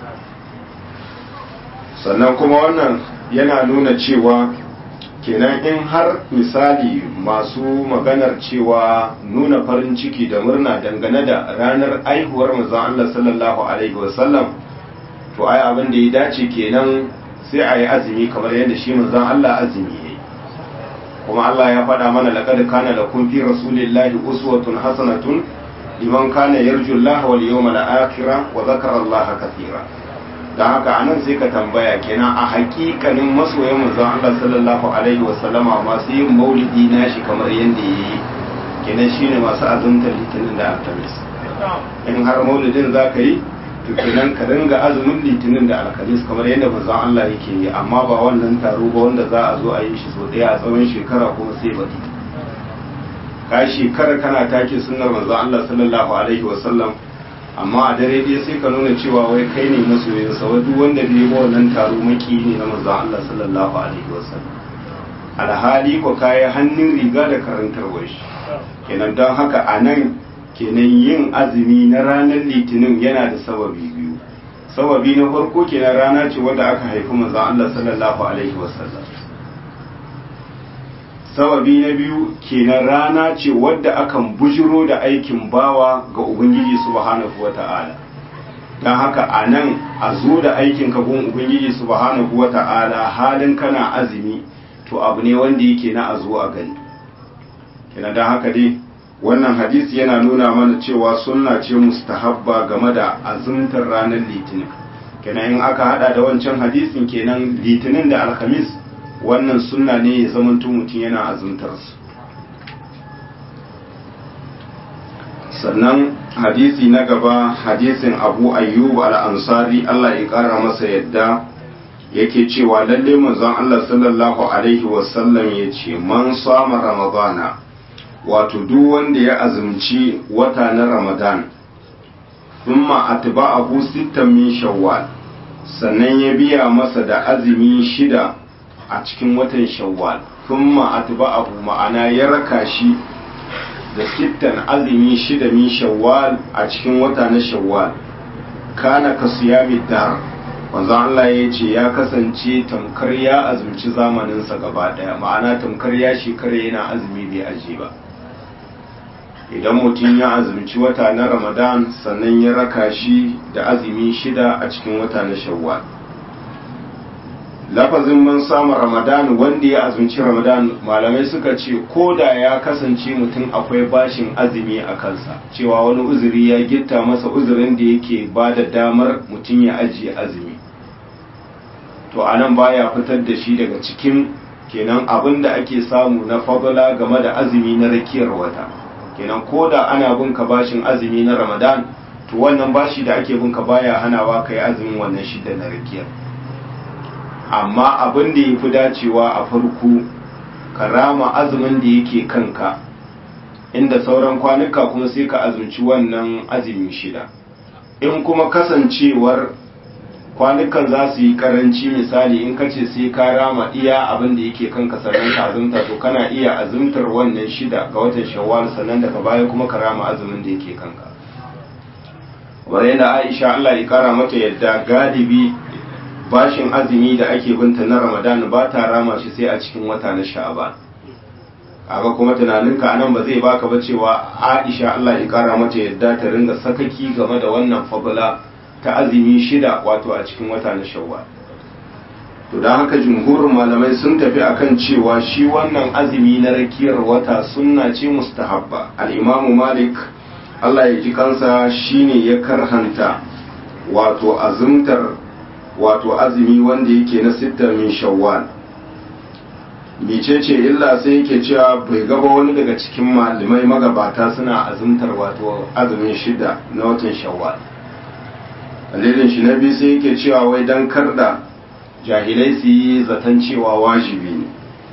sannan kuma wannan yana nuna cewa kenan in har misali masu maganar cewa nuna farin ciki da murna dangane da ranar aihuwar manzo Allah sallallahu alaihi wasallam to ai abin da ya dace kenan sai a yi azumi kamar yadda shi manzon Allah azumi yayi kuma Allah ya faɗa mana laqad kana lakum fi rasulillahi uswatun hasanatun liman kana yarju Allah wal yawmal akhir wa dhakara Allah katira dan haka anan sai ka tambaya kenan a hakikanin masoyan manzon Allah sallallahu alaihi wa sallama masu yin maulidi nashi kamar yadda yayi kenan shine masu azumtar litinin da alhamis in har maulidin zaka yi to kenan ka dinga azumin litinin da alkamis kamar yadda manzon Allah yake yi amma ba wannan taro ba wanda za a zo a yi shi so daya a tsawon shekara kuma sai baɗi ka shekara kana take sunnar manzon Allah sallallahu alaihi wa sallam amma a dare dai sai ka nuna cewa wai kai ne masoyin sa duk wanda bai ba wannan taro maki ne na manzon Allah sallallahu alaihi wa sallam alhali ko kai hannun riga da karantarwar shi kenan don haka a nan kenan yin azumi na ranar litinin yana da sababi biyu sababi na farko kenan rana ce wadda aka haifi manzon Allah sallallahu alaihi wasallam sababi na biyu kenan rana ce wadda akan bujiro da aikin bawa ga ubangiji subhanahu wata'ala don haka a nan a zo da aikin ka gun ubangiji subhanahu wata'ala halin kana azumi to abu ne wanda yake na a zo a gani kenan don haka dai wannan hadisi yana nuna mana cewa sunna ce mustahabba game da azumtar ranar litinin kenan in aka hada da wancan hadisin kenan litinin da alhamis wannan sunna ne ya zamanto mutum yana azumtar su sannan hadisi na gaba hadisin abu ayyub al-ansari Allah ya kara masa yadda yake cewa lalle manzon Allah sallallahu alaihi wasallam ya ce man sama ramadana wato duk wanda ya azumci wata na ramadan thumma atba'ahu sittan min shawwal sannan ya biya masa da azumi shida a cikin watan shawwal thumma atba'ahu ma'ana ya raka shi da sittan azumi shida min shawwal a cikin wata na shawwal kana ka siyami dar wanzan Allah ya ce ya kasance tamkar ya azumci zamaninsa gaba daya ma'ana tamkar ya shekara yana azumi bai aji ba idan mutum ya azumci wata na ramadan sannan ya raka shi da azumi shida a cikin wata na shawwal lafazin man samun ramadan wanda ya azumci ramadan malamai suka ce ko da ya kasance mutum akwai bashin azumi a kansa cewa wani uzuri ya gitta masa uzurin da yake ba da damar mutum ya ajiye azumi to anan baya fitar da shi daga cikin kenan abin da ake samu na fadala game da azumi na rakiyar wata kenan ko da ana bin ka bashin azumi na ramadan to wannan bashi da ake bin ka baya hanawa kai azumin wannan shidda na rakiyar amma abin da ya fi dacewa a farko ka rama azumin da yake kanka inda sauran kwanuka kuma sai ka azumci wannan azumin shida in kuma kasancewar kwanukan za su yi karanci misali in ka ce sai ka rama iya abin da yake kanka sannan ka azumta to kana iya azumtar wannan shida ga watan shawwal sannan daga baya kuma ka rama azumin da yake kanka kamar yadda aisha allah ya kara mata yadda galibi bashin azumi da ake binta na ramadan ba ta rama shi sai a cikin wata na sha'aban kaga kuma tunaninka anan ba zai baka ba cewa aisha allah ya kara mata yadda ta ringa sakaki game da wannan fabula ta azumi shida wato a cikin wata na shawwal to don haka jumhurin malamai sun tafi akan cewa shi wannan azumi na rakiyar wata sunna ce mustahabba al-imamu malik Allah ya ji kansa shine ya karhanta wato azumtar wato azumi wanda yake na sittar min shawwal mecece illa sai yake cewa bai gaba wani daga cikin malamai magabata suna azumtar wato azumin shida na watan shawwal dalilin shi na biyu sai yake cewa wai dan karda jahilai su yi zaton cewa wajibi ne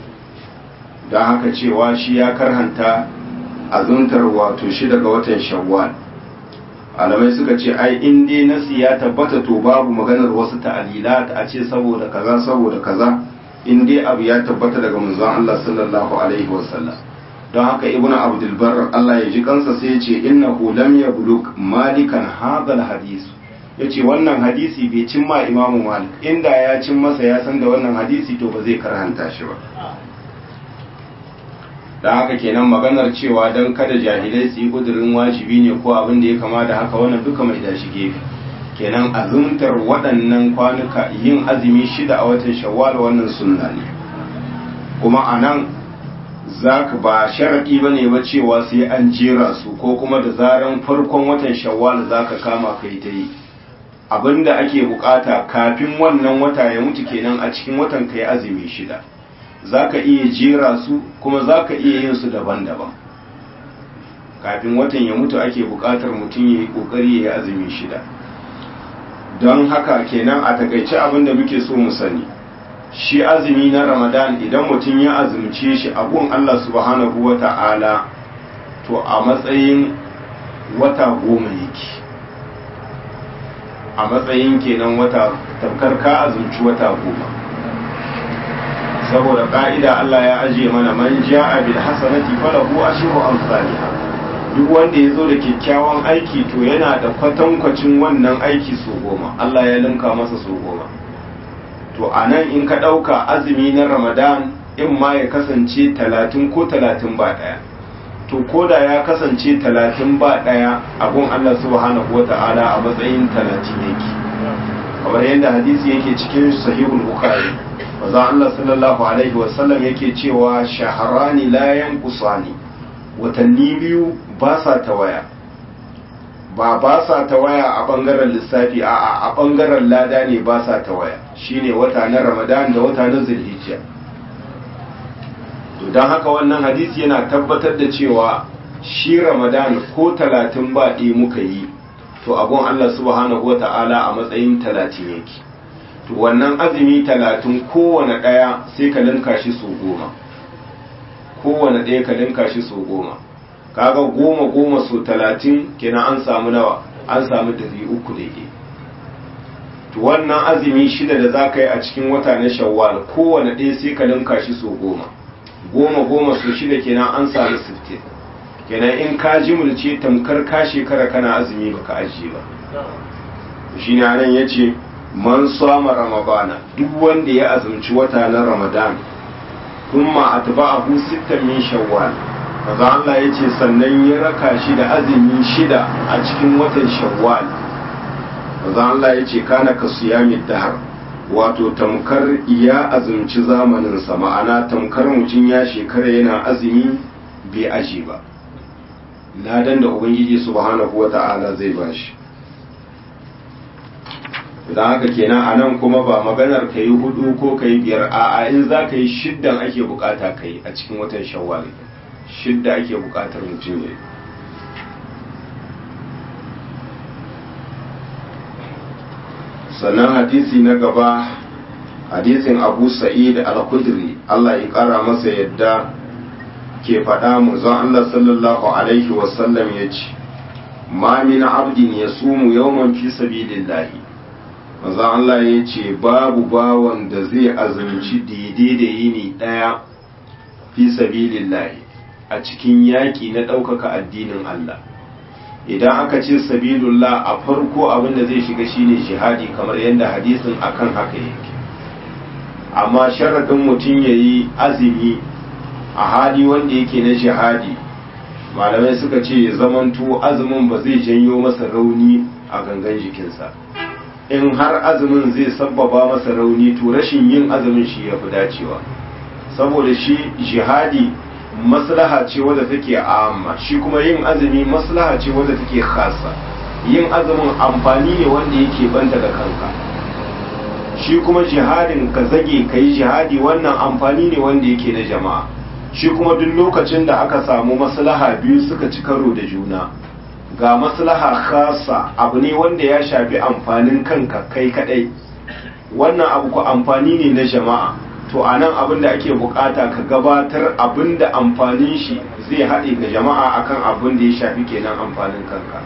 don haka cewa shi ya karhanta azuntar wato shi daga watan shawwal alamai suka ce ai in dai nasi ya tabbata to babu maganar wasu ta'alilat a ce saboda kaza saboda kaza in dai abu ya tabbata daga manzon Allah sallallahu alaihi wasallam don haka ibnu abdulbar Allah ya ji kansa sai ya ce innahu lam yablug malikan hadal hadis yace wannan hadisi bai cin ma imamu malik inda ya cin masa ya san da wannan hadisi to ba zai karanta shi ba da haka kenan maganar cewa don kada jahilai su yi kudurin wajibi ne ko abin da ya kama da haka wannan duka mai da shi gefe kenan azumtar waɗannan kwanuka yin azumi shida a watan shawwal wannan sunna ne kuma a nan za ka ba sharaɗi ba ne ba cewa sai an jera su ko kuma da zaran farkon watan shawwal za ka kama kai ta yi abinda ake bukata kafin wannan wata ya mutu kenan a cikin watan kai azumi shida za ka iya jera su kuma za ka iya yin su daban-daban kafin watan ya mutu ake bukatar mutum ya yi kokari ya yi azumi shida don haka kenan a takaice abinda muke so mu sani shi azumi na ramadan idan mutum ya azumce shi abun allah subhanahu wa ta'ala to a matsayin wata goma yake a matsayin kenan wata tamkar ka azumci wata goma saboda ka'ida Allah ya ajiye mana man ja'a bil hasanati falahu ashru amsalha duk wanda ya zo da kyakkyawan aiki to yana da kwatankwacin wannan aiki so goma Allah ya linka masa so goma to a nan in ka ɗauka azumi na ramadan in ma ya kasance talatin ko talatin ba ɗaya to ko da ya kasance talatin ba ɗaya abun Allah subhanahu wa ta'ala a matsayin talatin yake kamar yadda hadisi yake cikin sahihul bukhari maza Allah sallallahu alaihi wasallam yake cewa shaharani la yanqusani watanni biyu ba sa tawaya ba ba sa tawaya a bangaren lissafi a a bangaren lada ne ba sa tawaya shine wata na Ramadan da wata na Zulhijja to dan haka wannan hadisi yana tabbatar da cewa shi Ramadan ko talatin ba ɗaya muka yi to abun Allah subhanahu wata'ala a matsayin talatin yake to wannan azumi talatin kowane ɗaya sai ka linka shi so goma kowane ɗaya ka linka shi so goma kaga goma goma so talatin kenan an samu nawa an samu dari uku daidai to wannan azumi shida da za ka yi a cikin wata na shawwal kowane ɗaya sai ka linka shi so goma goma goma so shida kenan an samu sittin kenan in ka jimulce tamkar ka shekara kana azumi baka ajiye ba shi ne anan ya ce man sama ramadana duk wanda ya azumci wata na ramadan kuma atba'ahu sittan min shawwal maza Allah ya ce sannan ya raka shi da azumi shida a cikin watan shawwal maza Allah ya ce kana ka siyami dahar wato tamkar ya azumci zamaninsa ma'ana tamkar mutum ya shekara yana azumi bai aji ba ladan da ubangiji subhanahu wata'ala zai bashi idan haka kenan a nan kuma ba maganar ka yi hudu ko ka yi biyar a in za ka yi shiddan ake bukata ka yi a cikin watan shawwal shidda ake bukatar mutum ya sannan hadisi na gaba hadisin abu sa'id al-kudri Allah ya kara masa yadda ke faɗa zan Allah sallallahu alaihi wasallam ya ce ma min abdin ya sumu yawman fi sabilillahi maza Allah ya ce babu bawan da zai azumci daidai da yini ɗaya fi sabilillahi a cikin yaƙi na ɗaukaka addinin Allah idan aka ce sabilullah a farko abin da zai shiga shine jihadi kamar yadda hadisin akan haka yake amma sharaɗin mutum ya yi azumi a hali wanda yake na jihadi malamai suka ce ya zamanto azumin ba zai janyo masa rauni a gangan jikinsa in har azumin zai sabbaba masa rauni to rashin yin azumin shi ya fi dacewa saboda shi jihadi maslaha ce wadda take amma shi kuma yin azumi maslaha ce wadda take khasa yin azumin amfani ne wanda yake banta da kanka shi kuma jihadin ka zage ka yi jihadi wannan amfani ne wanda yake na jama'a shi kuma duk lokacin da aka samu maslaha biyu suka ci karo da juna ga maslaha khasa abu ne wanda ya shafi amfanin kanka kai kadai wannan abu ku amfani ne na jama'a to a nan abin da ake bukata ka gabatar abin da amfanin shi zai haɗe ga jama'a akan abin da ya shafi kenan amfanin kanka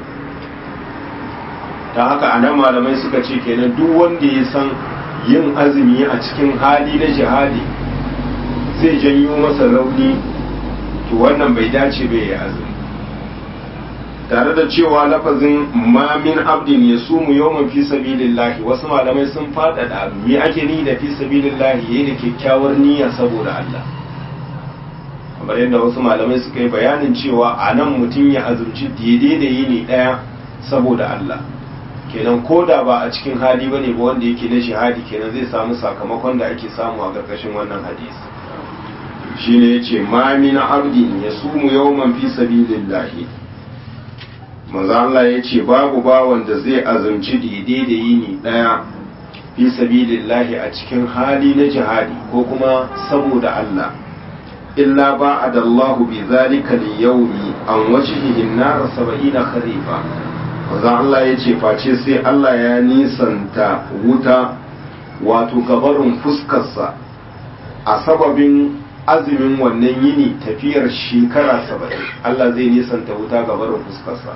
ta haka a nan malamai suka ce kenan duk wanda ya san yin azumi a cikin hali na jihadi zai janyo masa rauni to wannan bai dace bai yi azumi tare da cewa lafazin ma min abdin ya sumu yawman fi sabilillahi wasu malamai sun faɗaɗa me ake ni da fi sabilillahi yayi da kyakkyawar niyya saboda Allah kamar yadda wasu malamai suka yi bayanin cewa a nan mutum ya azumci daidai da yini ɗaya saboda Allah kenan ko da ba a cikin hali ba ne ba wanda yake na shahadi kenan zai samu sakamakon da ake samu a ƙarƙashin wannan hadisi shine yace ma min abdin yasumu yawman fi sabilillahi manzo Allah yace babu bawan da zai azumci daidai da yini daya fi sabilillahi a cikin hali na jihadi ko kuma saboda Allah illa ba'ada Allahu bi zalika al-yawmi an wajhihi an-nar 70 kharifa manzo Allah yace face sai Allah ya nisanta wuta wato gabarin fuskarsa a sababin azumin wannan yini tafiyar shekara saba'in Allah zai nisanta wuta ga barin fuskarsa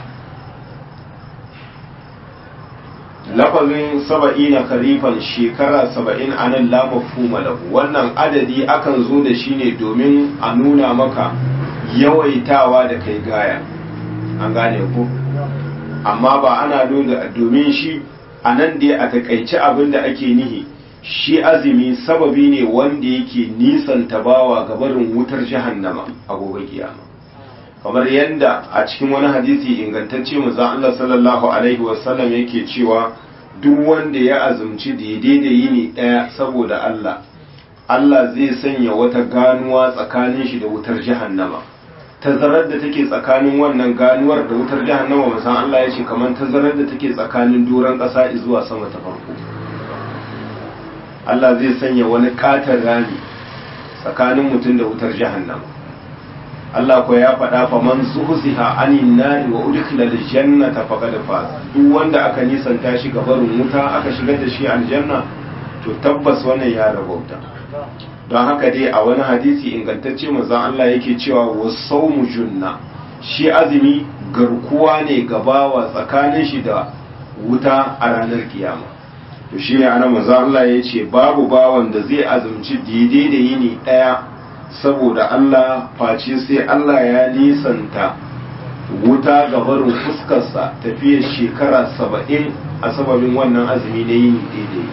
lafazin saba'i na karifan shekara saba'in a nan lamafuma lahu wannan adadi akan zo da shi ne domin a nuna maka yawaitawa da kai gaya an gane ku amma ba ana nuna domin shi a nan dai a takaici abin da ake nihi shi azumi sababi ne wanda yake nisan tabawa ga barin wutar jahannama a gobe kiyama kamar yadda a cikin wani hadisi ingantacce mu Allah sallallahu alaihi wasallam yake cewa duk wanda ya azumci daidai da yini daya saboda Allah Allah zai sanya wata ganuwa tsakanin shi da wutar jahannama tazarar da take tsakanin wannan ganuwar da wutar jahannama musan Allah ya ce kamar tazarar da take tsakanin doron ƙasa zuwa sama ta farko Allah zai sanya wani katon rami tsakanin mutum da wutar jahannama Allah ko ya faɗa fa man zuhziha anin nari wa udkhila aljannata faqad faz duk wanda aka nisanta shi ga barin wuta aka shigar da shi aljanna to tabbas wannan ya rabauta don haka dai a wani hadisi ingantacce manzon Allah yake cewa wasawmu junna shi azumi garkuwa ne gabawa tsakanin shi da wuta a ranar kiyama to shi ne ana maza Allah ya ce babu bawan da zai azumci daidai da yini ɗaya saboda Allah face sai Allah ya nisanta wuta ga barin fuskarsa tafiyar shekara saba'in a sababin wannan azumi na yini daidai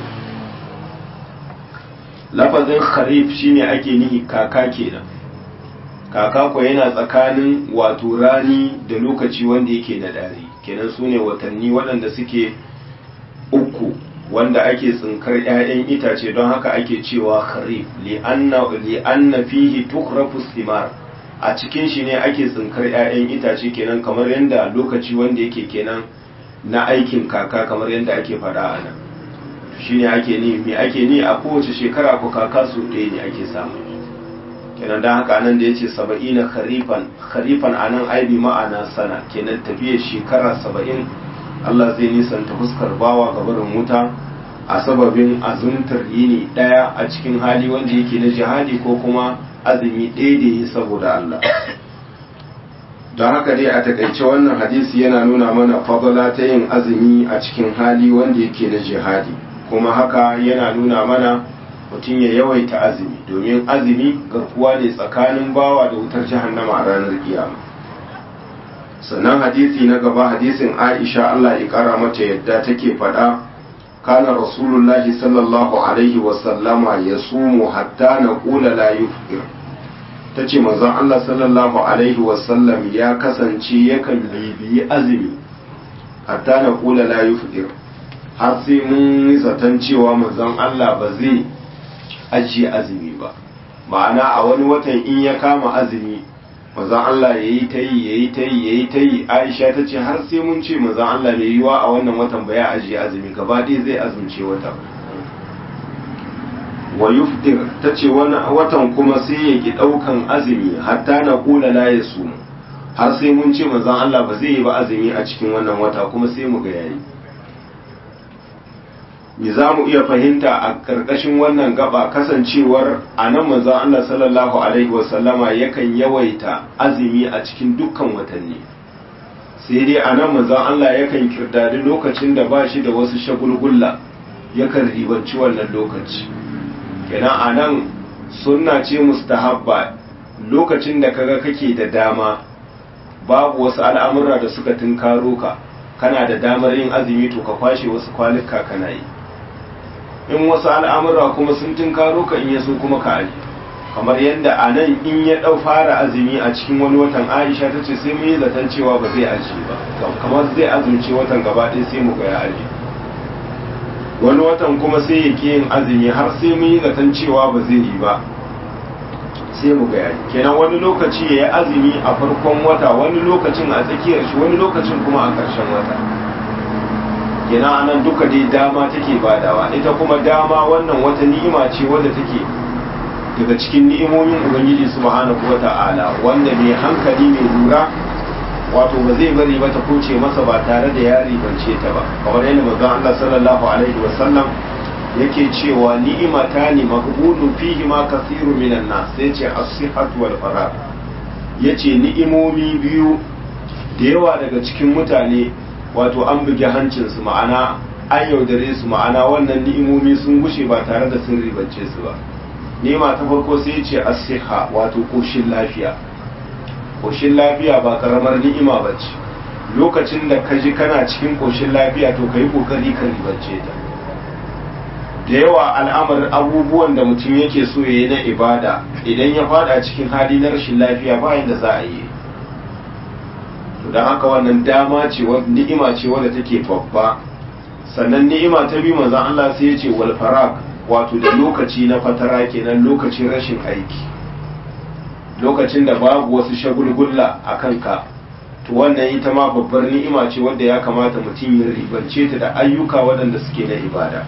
lafazin kharif shine ake nihi kaka kenan kaka ko yana tsakanin wato rani da lokaci wanda yake na dari kenan su ne watanni waɗanda suke uku wanda ake tsinkar 'ya'yan itace don haka ake cewa kharif li'anna fihi tukrafu simar a cikin shi ne ake tsinkar 'ya'yan itace kenan kamar yadda lokaci wanda yake kenan na aikin kaka kamar yadda ake faɗa a nan shi ne ake ni me ake ni a kowace shekara ko kaka su ɗaya ne ake samu kenan don haka nan da ya ce saba'ina kharifan kharifan a nan aibi ma'ana sana kenan tafiyar shekara saba'in Allah zai nisanta fuskar bawa ga barin wuta a sababin azumtar yini ɗaya a cikin hali wanda yake na jihadi ko kuma azumi ɗaya da yi saboda Allah. Don haka dai a takaice wannan hadisi yana nuna mana fadala ta yin azumi a cikin hali wanda yake na jihadi kuma haka yana nuna mana mutum ya yawaita azumi domin azumi garkuwa ne tsakanin bawa da wutar jahannama a ranar kiyama. sannan hadisi na gaba hadisin aisha Allah ya kara mata yadda take faɗa kana rasulullahi sallallahu alaihi wasallama ya sumu hatta na ƙula la yufir ta ce manzon Allah sallallahu alaihi wasallam ya kasance yakan bibiyi azumi hatta na ƙula la yufir har sai mun yi zaton cewa manzon Allah ba zai ajiye azumi ba ma'ana a wani watan in ya kama azumi mazan Allah ya yi ta yi ya yi ta yi ya yi ta yi aisha ta ce har sai mun ce mazan Allah mai yiwa a wannan watan ba ya ajiye azumi gaba ɗaya zai azumce wata wa yufdir ta ce watan kuma sai ya ki ɗaukan azumi hatta na kula la ya su har sai mun ce mazan Allah ba zai yi ba azumi a cikin wannan wata kuma sai mu ga yayi me za mu iya fahimta a ƙarƙashin wannan gaba kasancewar a nan manzon Allah sallallahu alaihi wasallama yakan yawaita azumi a cikin dukkan watanni sai dai a nan manzon Allah yakan kirdadi lokacin da ba shi da wasu shagulgulla yakan ribanci wannan lokaci kenan a nan sunna ce mustahabba lokacin da kaga kake da dama babu wasu al'amura da suka tunkaro ka kana da damar yin azumi to ka kwashe wasu kwanuka kana yi in wasu al'amura kuma sun tunkaro ka in yaso kuma ka aji kamar yadda a nan in ya ɗau fara azumi a cikin wani watan aisha ta ce sai mun yi zaton cewa ba zai aji ba kamar zai azumci watan gaba ɗaya sai mu ga ya aji wani watan kuma sai ya ƙi yin azumi har sai mun yi zaton cewa ba zai yi ba sai mu ga yayi kenan wani lokaci ya yi azumi a farkon wata wani lokacin a tsakiyar shi wani lokacin kuma a ƙarshen wata kenan anan duka dai dama take badawa ita kuma dama wannan wata ni'ima ce wadda take daga cikin ni'imomin ubangiji subhanahu wata'ala wanda mai hankali mai lura wato ba zai bari ba ta kuce masa ba tare da ya ribance ta ba kamar yadda manzon Allah sallallahu alaihi wasallam yake cewa ni'imata ne maqbulu fihi ma kathiru minan nas sai ce as-sihhatu wal farah yace ni'imomi biyu da yawa daga cikin mutane wato an bugi hancin su ma'ana an yaudare su ma'ana wannan ni'imomi sun gushe ba tare da sun ribance su ba ni'ima ta farko sai ce as-sihha wato koshin lafiya koshin lafiya ba karamar ni'ima bace lokacin da ka ji kana cikin koshin lafiya to kai kokari ka ribance ta da yawa al'amarin abubuwan da mutum yake so ya yi na ibada idan ya fada cikin hali na rashin lafiya bayan da za a yi don haka wannan dama ce ni'ima ce wadda take babba sannan ni'ima ta biyu manzon Allah sai ya ce wal faraq wato da lokaci na fatara kenan lokacin rashin aiki lokacin da babu wasu shagulgulla a kanka to wannan ita ma babbar ni'ima ce wadda ya kamata mutum ya ribance ta da ayyuka waɗanda suke na ibada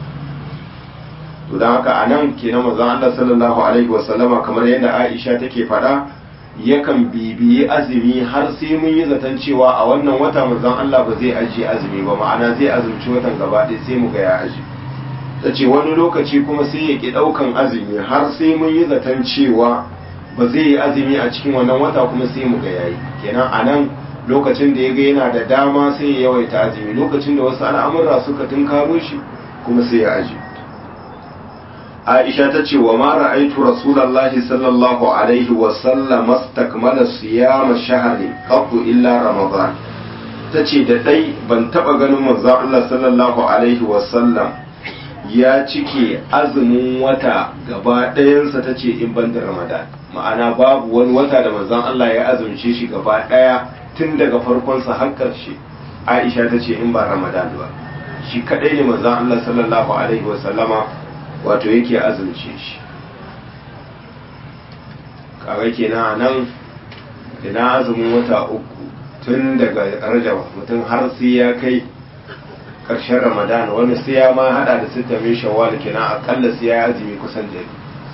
to don haka a nan kenan manzon Allah sallallahu alaihi wasallama kamar yadda Aisha take faɗa yakan bibiyi azumi har sai mun yi zaton cewa a wannan wata manzon Allah ba zai ajiye azumi ba ma'ana zai azumci watan gaba ɗaya sai mu ga ya aji ta ce wani lokaci kuma sai ya ki ɗaukan azumi har sai mun yi zaton cewa ba zai yi azumi a cikin wannan wata kuma sai mu ga yayi kenan a nan lokacin da ya ga yana da dama sai ya yawaita azumi lokacin da wasu al'amurra suka tunkaro shi kuma sai ya aji Aisha ta ce wa ma ra'aitu Rasulullahi sallallahu alaihi wa sallam astakmala siyama shahri qattu illa Ramadan ta ce da dai ban taba ganin manzon Allah sallallahu alaihi wa sallam ya cike azumin wata gaba ɗayansa ta ce in ban da Ramadan ma'ana babu wani wata da manzon Allah ya azumce shi gaba ɗaya tun daga farkonsa har ƙarshe Aisha ta ce in ba Ramadan ba shi kadai ne manzon Allah sallallahu alaihi wa sallama wato yake azumce shi kaga kenan nan ina azumin wata uku tun daga rajab mutum har sai ya kai ƙarshen ramadan wani sai ya ma hada da sita mai shawwal kenan akalla sai ya azumi kusan da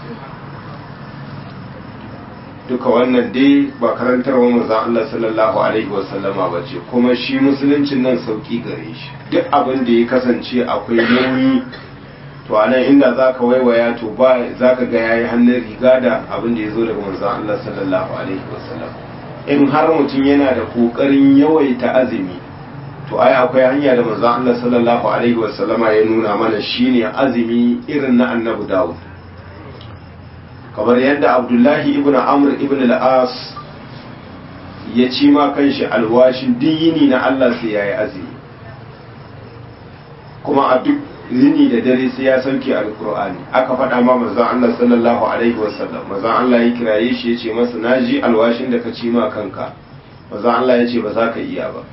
duka wannan dai ba karantarwa manzon Allah sallallahu alaihi wasallama ba ce kuma shi musuluncin nan sauki gare shi duk abin da ya kasance akwai nauyi to a nan inda za ka waiwaya to ba za ka ga yayi hannun riga da abin da ya zo daga manzon Allah sallallahu alaihi wasallam in har mutum yana da kokarin yawaita azumi to ai akwai hanya da manzon Allah sallallahu alaihi wasallama ya nuna mana shine azumi irin na annabi Dawud kamar yadda Abdullahi ibn Amr ibn al-As ya ci ma kanshi alwashin diyini na Allah sai yayi azumi kuma a duk yini da dare sai ya sauke alkur'ani aka faɗa ma manzon Allah sallallahu alaihi wasallam manzon Allah ya kiraye shi ya ce masa naji alwashin da ka ci ma kanka manzon Allah ya ce ba za ka iya ba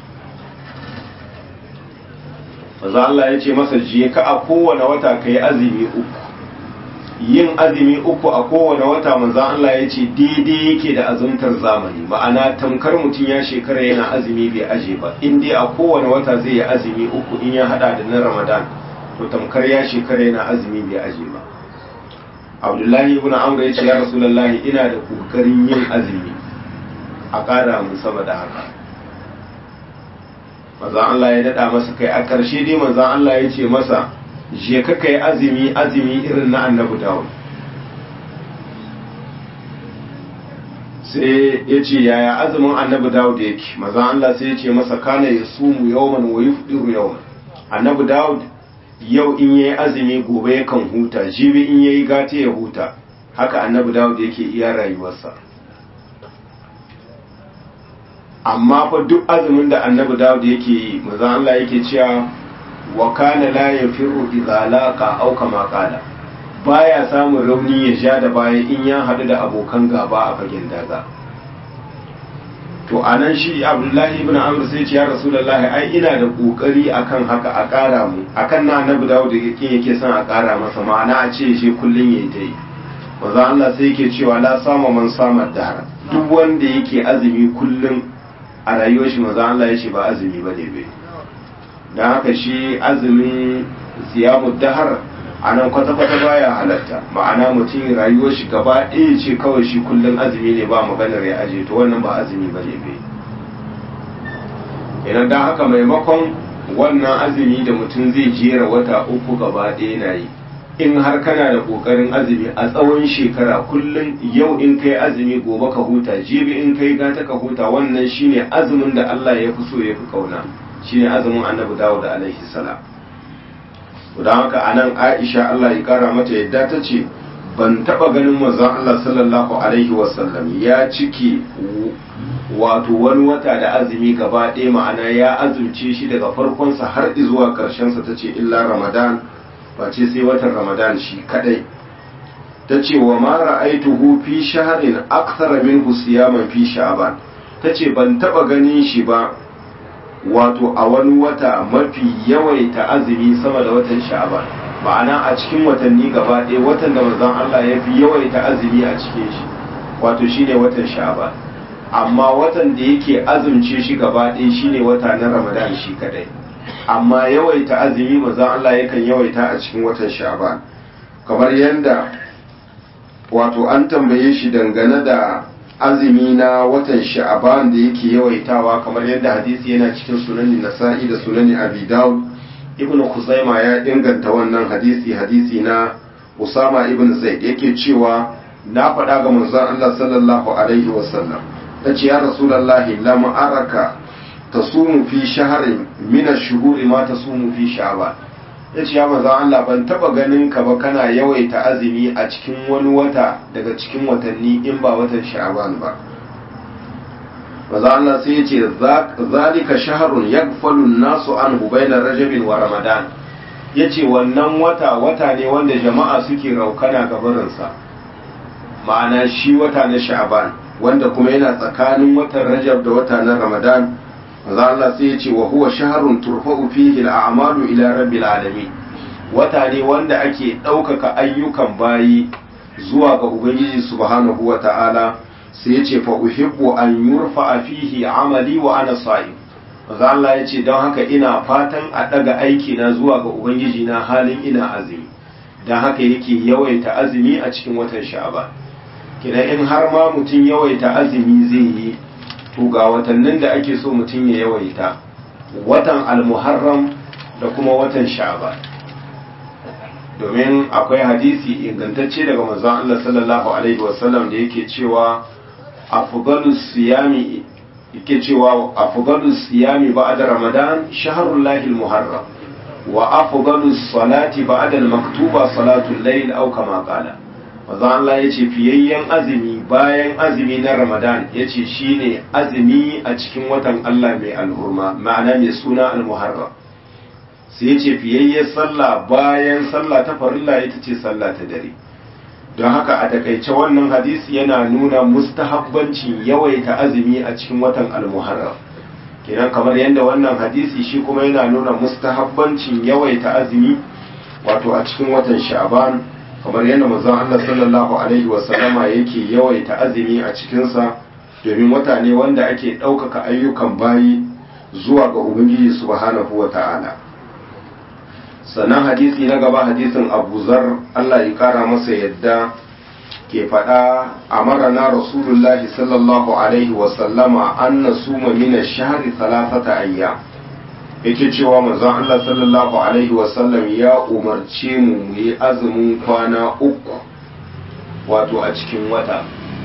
manzon Allah ya ce masa je ka a kowane wata ka yi azumi uku yin azumi uku a kowane wata manzon Allah ya ce daidai yake da azumtar zamani ma'ana tamkar mutum ya shekara yana azumi bai aje ba in dai a kowane wata zai yi azumi uku in ya hada da na Ramadan to tamkar ya shekara yana azumi bai aje ba abdullahi ibn amr ya ce ya rasulullahi ina da kokarin yin azumi a ƙara mu sama da haka manzon Allah ya dada masa kai a ƙarshe dai manzon Allah ya ce masa je ka kai azumi azumi irin na annabi dawud sai ya ce yaya azumin annabi dawud yake manzon Allah sai ya ce masa kana yasumu yawman wa yufdiru yawman annabi dawud yau in yayi azumi gobe yakan huta jibi in yayi gata ya huta haka annabi dawud yake iya rayuwarsa amma fa duk azumin da annabi dawud yake yi manzon Allah yake cewa wa kana la yafiru idza laqa aw kama qala baya samun rauni ya sha da baya in ya hadu da abokan gaba a fagen daga to anan shi abdullahi ibn amr sai ce ya rasulullahi ai ina da kokari akan haka a kara mu akan na annabi dawud yake yake son a kara masa ma'ana a ce shi kullun yayi ta yi manzo Allah sai yake cewa la sama man sama dahara duk wanda yake azumi kullun a rayuwar shi manzo Allah yace ba azumi bane bai dan haka shi azumin siyamu dahar anan kwata kwata baya halatta ma'ana mutum rayuwar shi gaba ɗaya ce kawai shi kullun azumi ne ba maganar ya aje to wannan ba azumi bane bai idan dan haka maimakon wannan azumi da mutum zai jera wata uku gaba ɗaya na yi in har kana da kokarin azumi a tsawon shekara kullum yau in kai azumi gobe ka huta jibi in kai gata ka huta wannan shine azumin da Allah ya fi so ya fi kauna shine azumin annabi Dawud alaihi salam don haka anan Aisha Allah ya kara mata yadda ta ce ban taba ganin manzon Allah sallallahu alaihi wasallam ya ciki wato wani wata da azumi gaba ɗaya ma'ana ya azumce shi daga farkonsa har zuwa ƙarshensa ta ce illa Ramadan face sai watan ramadan shi kadai ta ce wa ma ra'aituhu fi shahrin akthara minhu siyaman fi sha'ban ta ce ban taba ganin shi ba wato a wani wata mafi yawaita azumi sama da watan sha'ban ma'ana a cikin watanni gaba ɗaya watan da manzon Allah ya fi yawaita azumi a cikin shi wato shine watan sha'ban amma watan da yake azumce shi gaba ɗaya shine wata na ramadan shi kadai amma yawaita azumi maza Allah yakan yawaita a cikin watan sha'ban kamar yadda wato an tambaye shi dangane da azumi na watan sha'ban da yake yawaitawa kamar yadda hadisi yana cikin sunani nasa'i da sunani abi dawud ibnu khuzaima ya inganta wannan hadisi hadisi na usama ibn zaid yake cewa na faɗa ga manzon Allah sallallahu alaihi wasallam tace ya rasulullahi lam araka tasumu fi shaharin min ash-shuhuri ma tasumu fi sha'ban yace ya manzo Allah ban taba ganin ka ba kana yawaita azumi a cikin wani wata daga cikin watanni in ba watan sha'ban ba manzo Allah sai yace zalika shahrun yaghfalu an-nasu anhu bayna rajab wa ramadan yace wannan wata wata ne wanda jama'a suke raukana gabarin sa ma'ana shi wata na sha'ban wanda kuma yana tsakanin watan rajab da wata na ramadan manzo Allah sai ya ce wa huwa shahrun turfa'u fihi al-a'malu ila rabbil alamin wata ne wanda ake ɗaukaka ayyukan bayi zuwa ga ubangiji subhanahu wa ta'ala sai ya ce fa uhibbu an yurfa fihi amali wa ana sa'im manzo Allah ya ce don haka ina fatan a daga aiki na zuwa ga ubangiji na halin ina azumi don haka yake yawaita azumi a cikin watan sha'ban kina in har ma mutum yawaita azumi zai yi to ga watannin da ake so mutum ya yawaita watan almuharram da kuma watan sha'ban domin akwai hadisi ingantacce daga manzon Allah sallallahu alaihi wasallam da yake cewa afdalus siyami yake cewa afdalus siyami ba'da ramadan shahrul lahil muharram wa afdalus salati ba'da al-maktuba salatul layl aw kama qala manzon Allah ya ce fiyayyen azumi bayan azumi na Ramadan ya ce shi ne azumi a cikin watan Allah mai alhurma ma'ana mai suna al-muharram sai ya ce fiyayyen sallah bayan sallah ta farilla ita ce sallah ta dare don haka a takaice wannan hadisi yana nuna mustahabbancin yawaita azumi a cikin watan al-muharram kenan kamar yadda wannan hadisi shi kuma yana nuna mustahabbancin yawaita azumi wato a cikin watan sha'ban kamar yadda manzon Allah sallallahu alaihi wasallama yake yawaita azumi a cikinsa domin wata ne wanda ake ɗaukaka ayyukan bayi zuwa ga Ubangiji subhanahu wa ta'ala sannan hadisi na gaba hadisin Abu Zar Allah ya kara masa yadda ke faɗa a marana Rasulullahi sallallahu alaihi wasallama an na suma mina shahari talafata ayyam yake cewa manzon Allah sallallahu alaihi wasallam ya umarce mu mu yi azumin kwana uku wato a cikin wata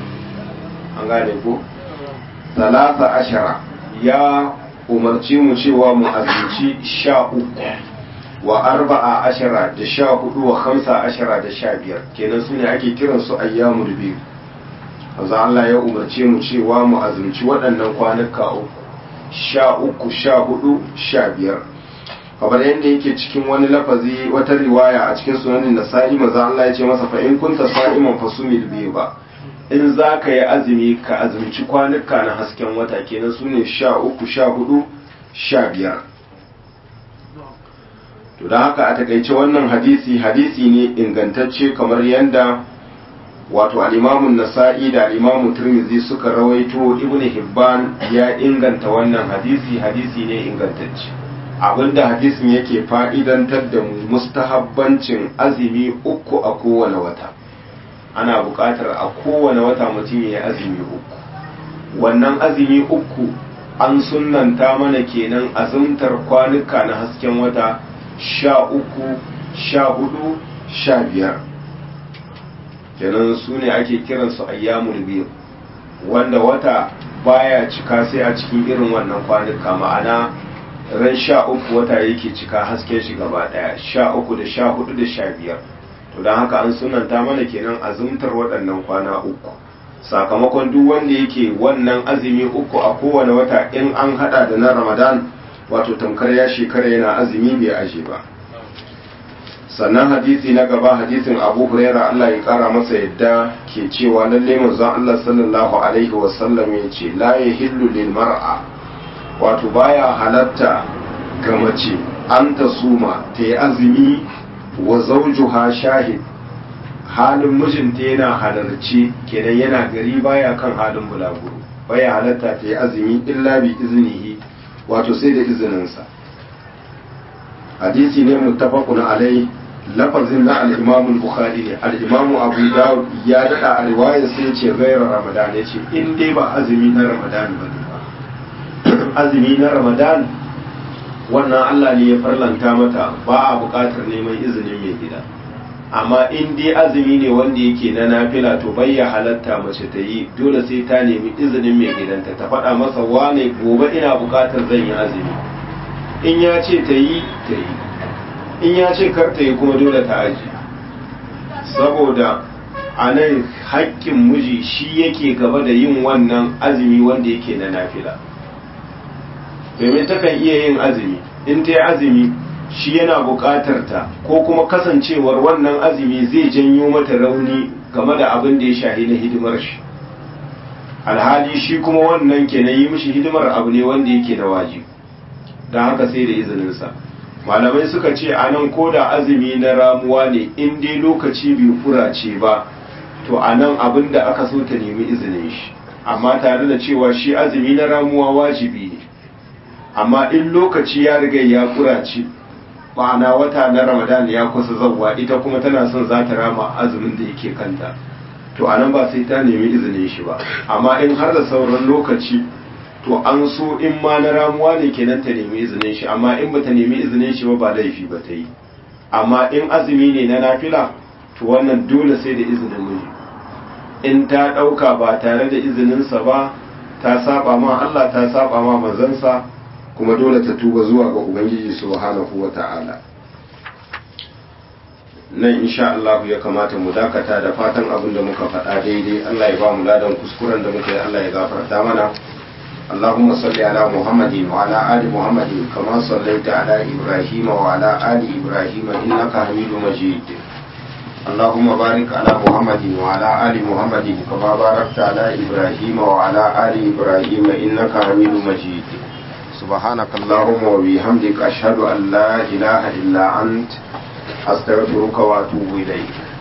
an gane ko talata ashara ya umarce mu cewa mu azumci sha uku wa arba'a ashara da sha hudu wa hamsa ashara da sha biyar kenan su ne ake kiransu ayyamul biyu manzo Allah ya umarce mu cewa mu azumci waɗannan kwanuka uku sha uku sha hudu sha biyar kamar yadda yake cikin wani lafazi wata riwaya a cikin sunanin nasa'i manzo Allah ya ce masa fa in kunta sa'iman fasumil bi ba in za ka yi azumi ka azumci kwanuka na hasken wata kenan su ne sha uku sha hudu sha biyar to da haka a takaice wannan hadisi hadisi ne ingantacce kamar yadda wato al'imamun nasa'i da al'imamun turmizi suka rawaito ibn hibban ya inganta wannan hadisi hadisi ne ingantacce abinda hadisin yake fa'idantar da mu mustahabbancin azumi uku a kowane wata ana buƙatar a kowane wata mutum ya azumi uku wannan azumi uku an sunanta mana kenan azumtar kwanuka na hasken wata sha uku sha hudu sha biyar kenan su ne ake kiransu ayyamul biyu wanda wata baya cika sai a cikin irin wannan kwanuka ma'ana ran sha uku wata yake cika hasken shi gaba daya sha uku da sha hudu da sha biyar to don haka an sunanta mana kenan azumtar waɗannan kwana uku sakamakon duk wanda yake wannan azumi uku a kowane wata in an hada da na ramadan wato tamkar ya shekara yana azumi bai aje ba sannan hadisi na gaba hadisin abu huraira allah ya kara masa yadda ke cewa lalle manzon allah sallallahu alaihi wasallam ya ce la yahillu lil mar'a wato baya halatta ga mace an ta suma ta yi azumi wa zawjuha shahid halin mijinta yana halarci kenan yana gari baya kan halin bulaguro baya halatta ta yi azumi illa bi iznihi wato sai da izininsa hadisi ne muttafaqun alai lafazin na al-imam al-bukhari ne al-imam abu dawud ya dada a riwayar sai ce gairar ramadan ya ce in dai ba azumi na ramadan ba ne ba azumi na ramadan wannan Allah ne ya farlanta mata ba a buƙatar neman izinin mai gida amma in dai azumi ne wanda yake na nafila to bayya halatta mace ta yi dole sai ta nemi izinin mai gidanta ta faɗa masa wane gobe ina buƙatar zan yi azumi in ya ce ta yi ta yi in ya ce kar ta yi kuma dole ta aji saboda a nan haƙƙin miji shi yake gaba da yin wannan azumi wanda yake na nafila domin takan iya yin azumi in ta yi azumi shi yana buƙatar ta ko kuma kasancewar wannan azumi zai janyo mata rauni game da abin da ya shahi na hidimar shi alhali shi kuma wannan ke na yi mishi hidimar abu ne wanda yake na wajibi don haka sai da izininsa malamai suka ce a nan ko da azumi na ramuwa ne in dai lokaci bai furace ba to a nan abin da aka so ta nemi izinin shi amma tare da cewa shi azumi na ramuwa wajibi ne amma in lokaci ya riga ya kurace ma'ana wata na ramadan ya kusa zauwa ita kuma tana son za ta rama azumin da yake kanta to a nan ba sai ta nemi izinin shi ba amma in har da sauran lokaci to an so in ma na ramuwa ne kenan ta nemi izinin shi amma in bata nemi izinin shi ba ba laifi ba ta yi amma in azumi ne na nafila to wannan dole sai da izinin miji in ta ɗauka ba tare da izininsa ba ta saba ma Allah ta saba ma manzansa kuma dole ta tuba zuwa ga ubangiji subhanahu wata'ala nan insha Allah ya kamata mu dakata da fatan abin da muka faɗa daidai Allah ya ba mu ladan kuskuren da muka yi Allah ya gafarta mana اللهم صل على محمد وعلى آل محمد كما صليت على إبراهيم وعلى آل إبراهيم إنك حميد مجيد اللهم بارك على محمد وعلى آل محمد كما باركت على إبراهيم وعلى آل إبراهيم إنك حميد مجيد سبحانك اللهم وبحمدك أشهد أن لا إله إلا أنت أستغفرك وأتوب إليك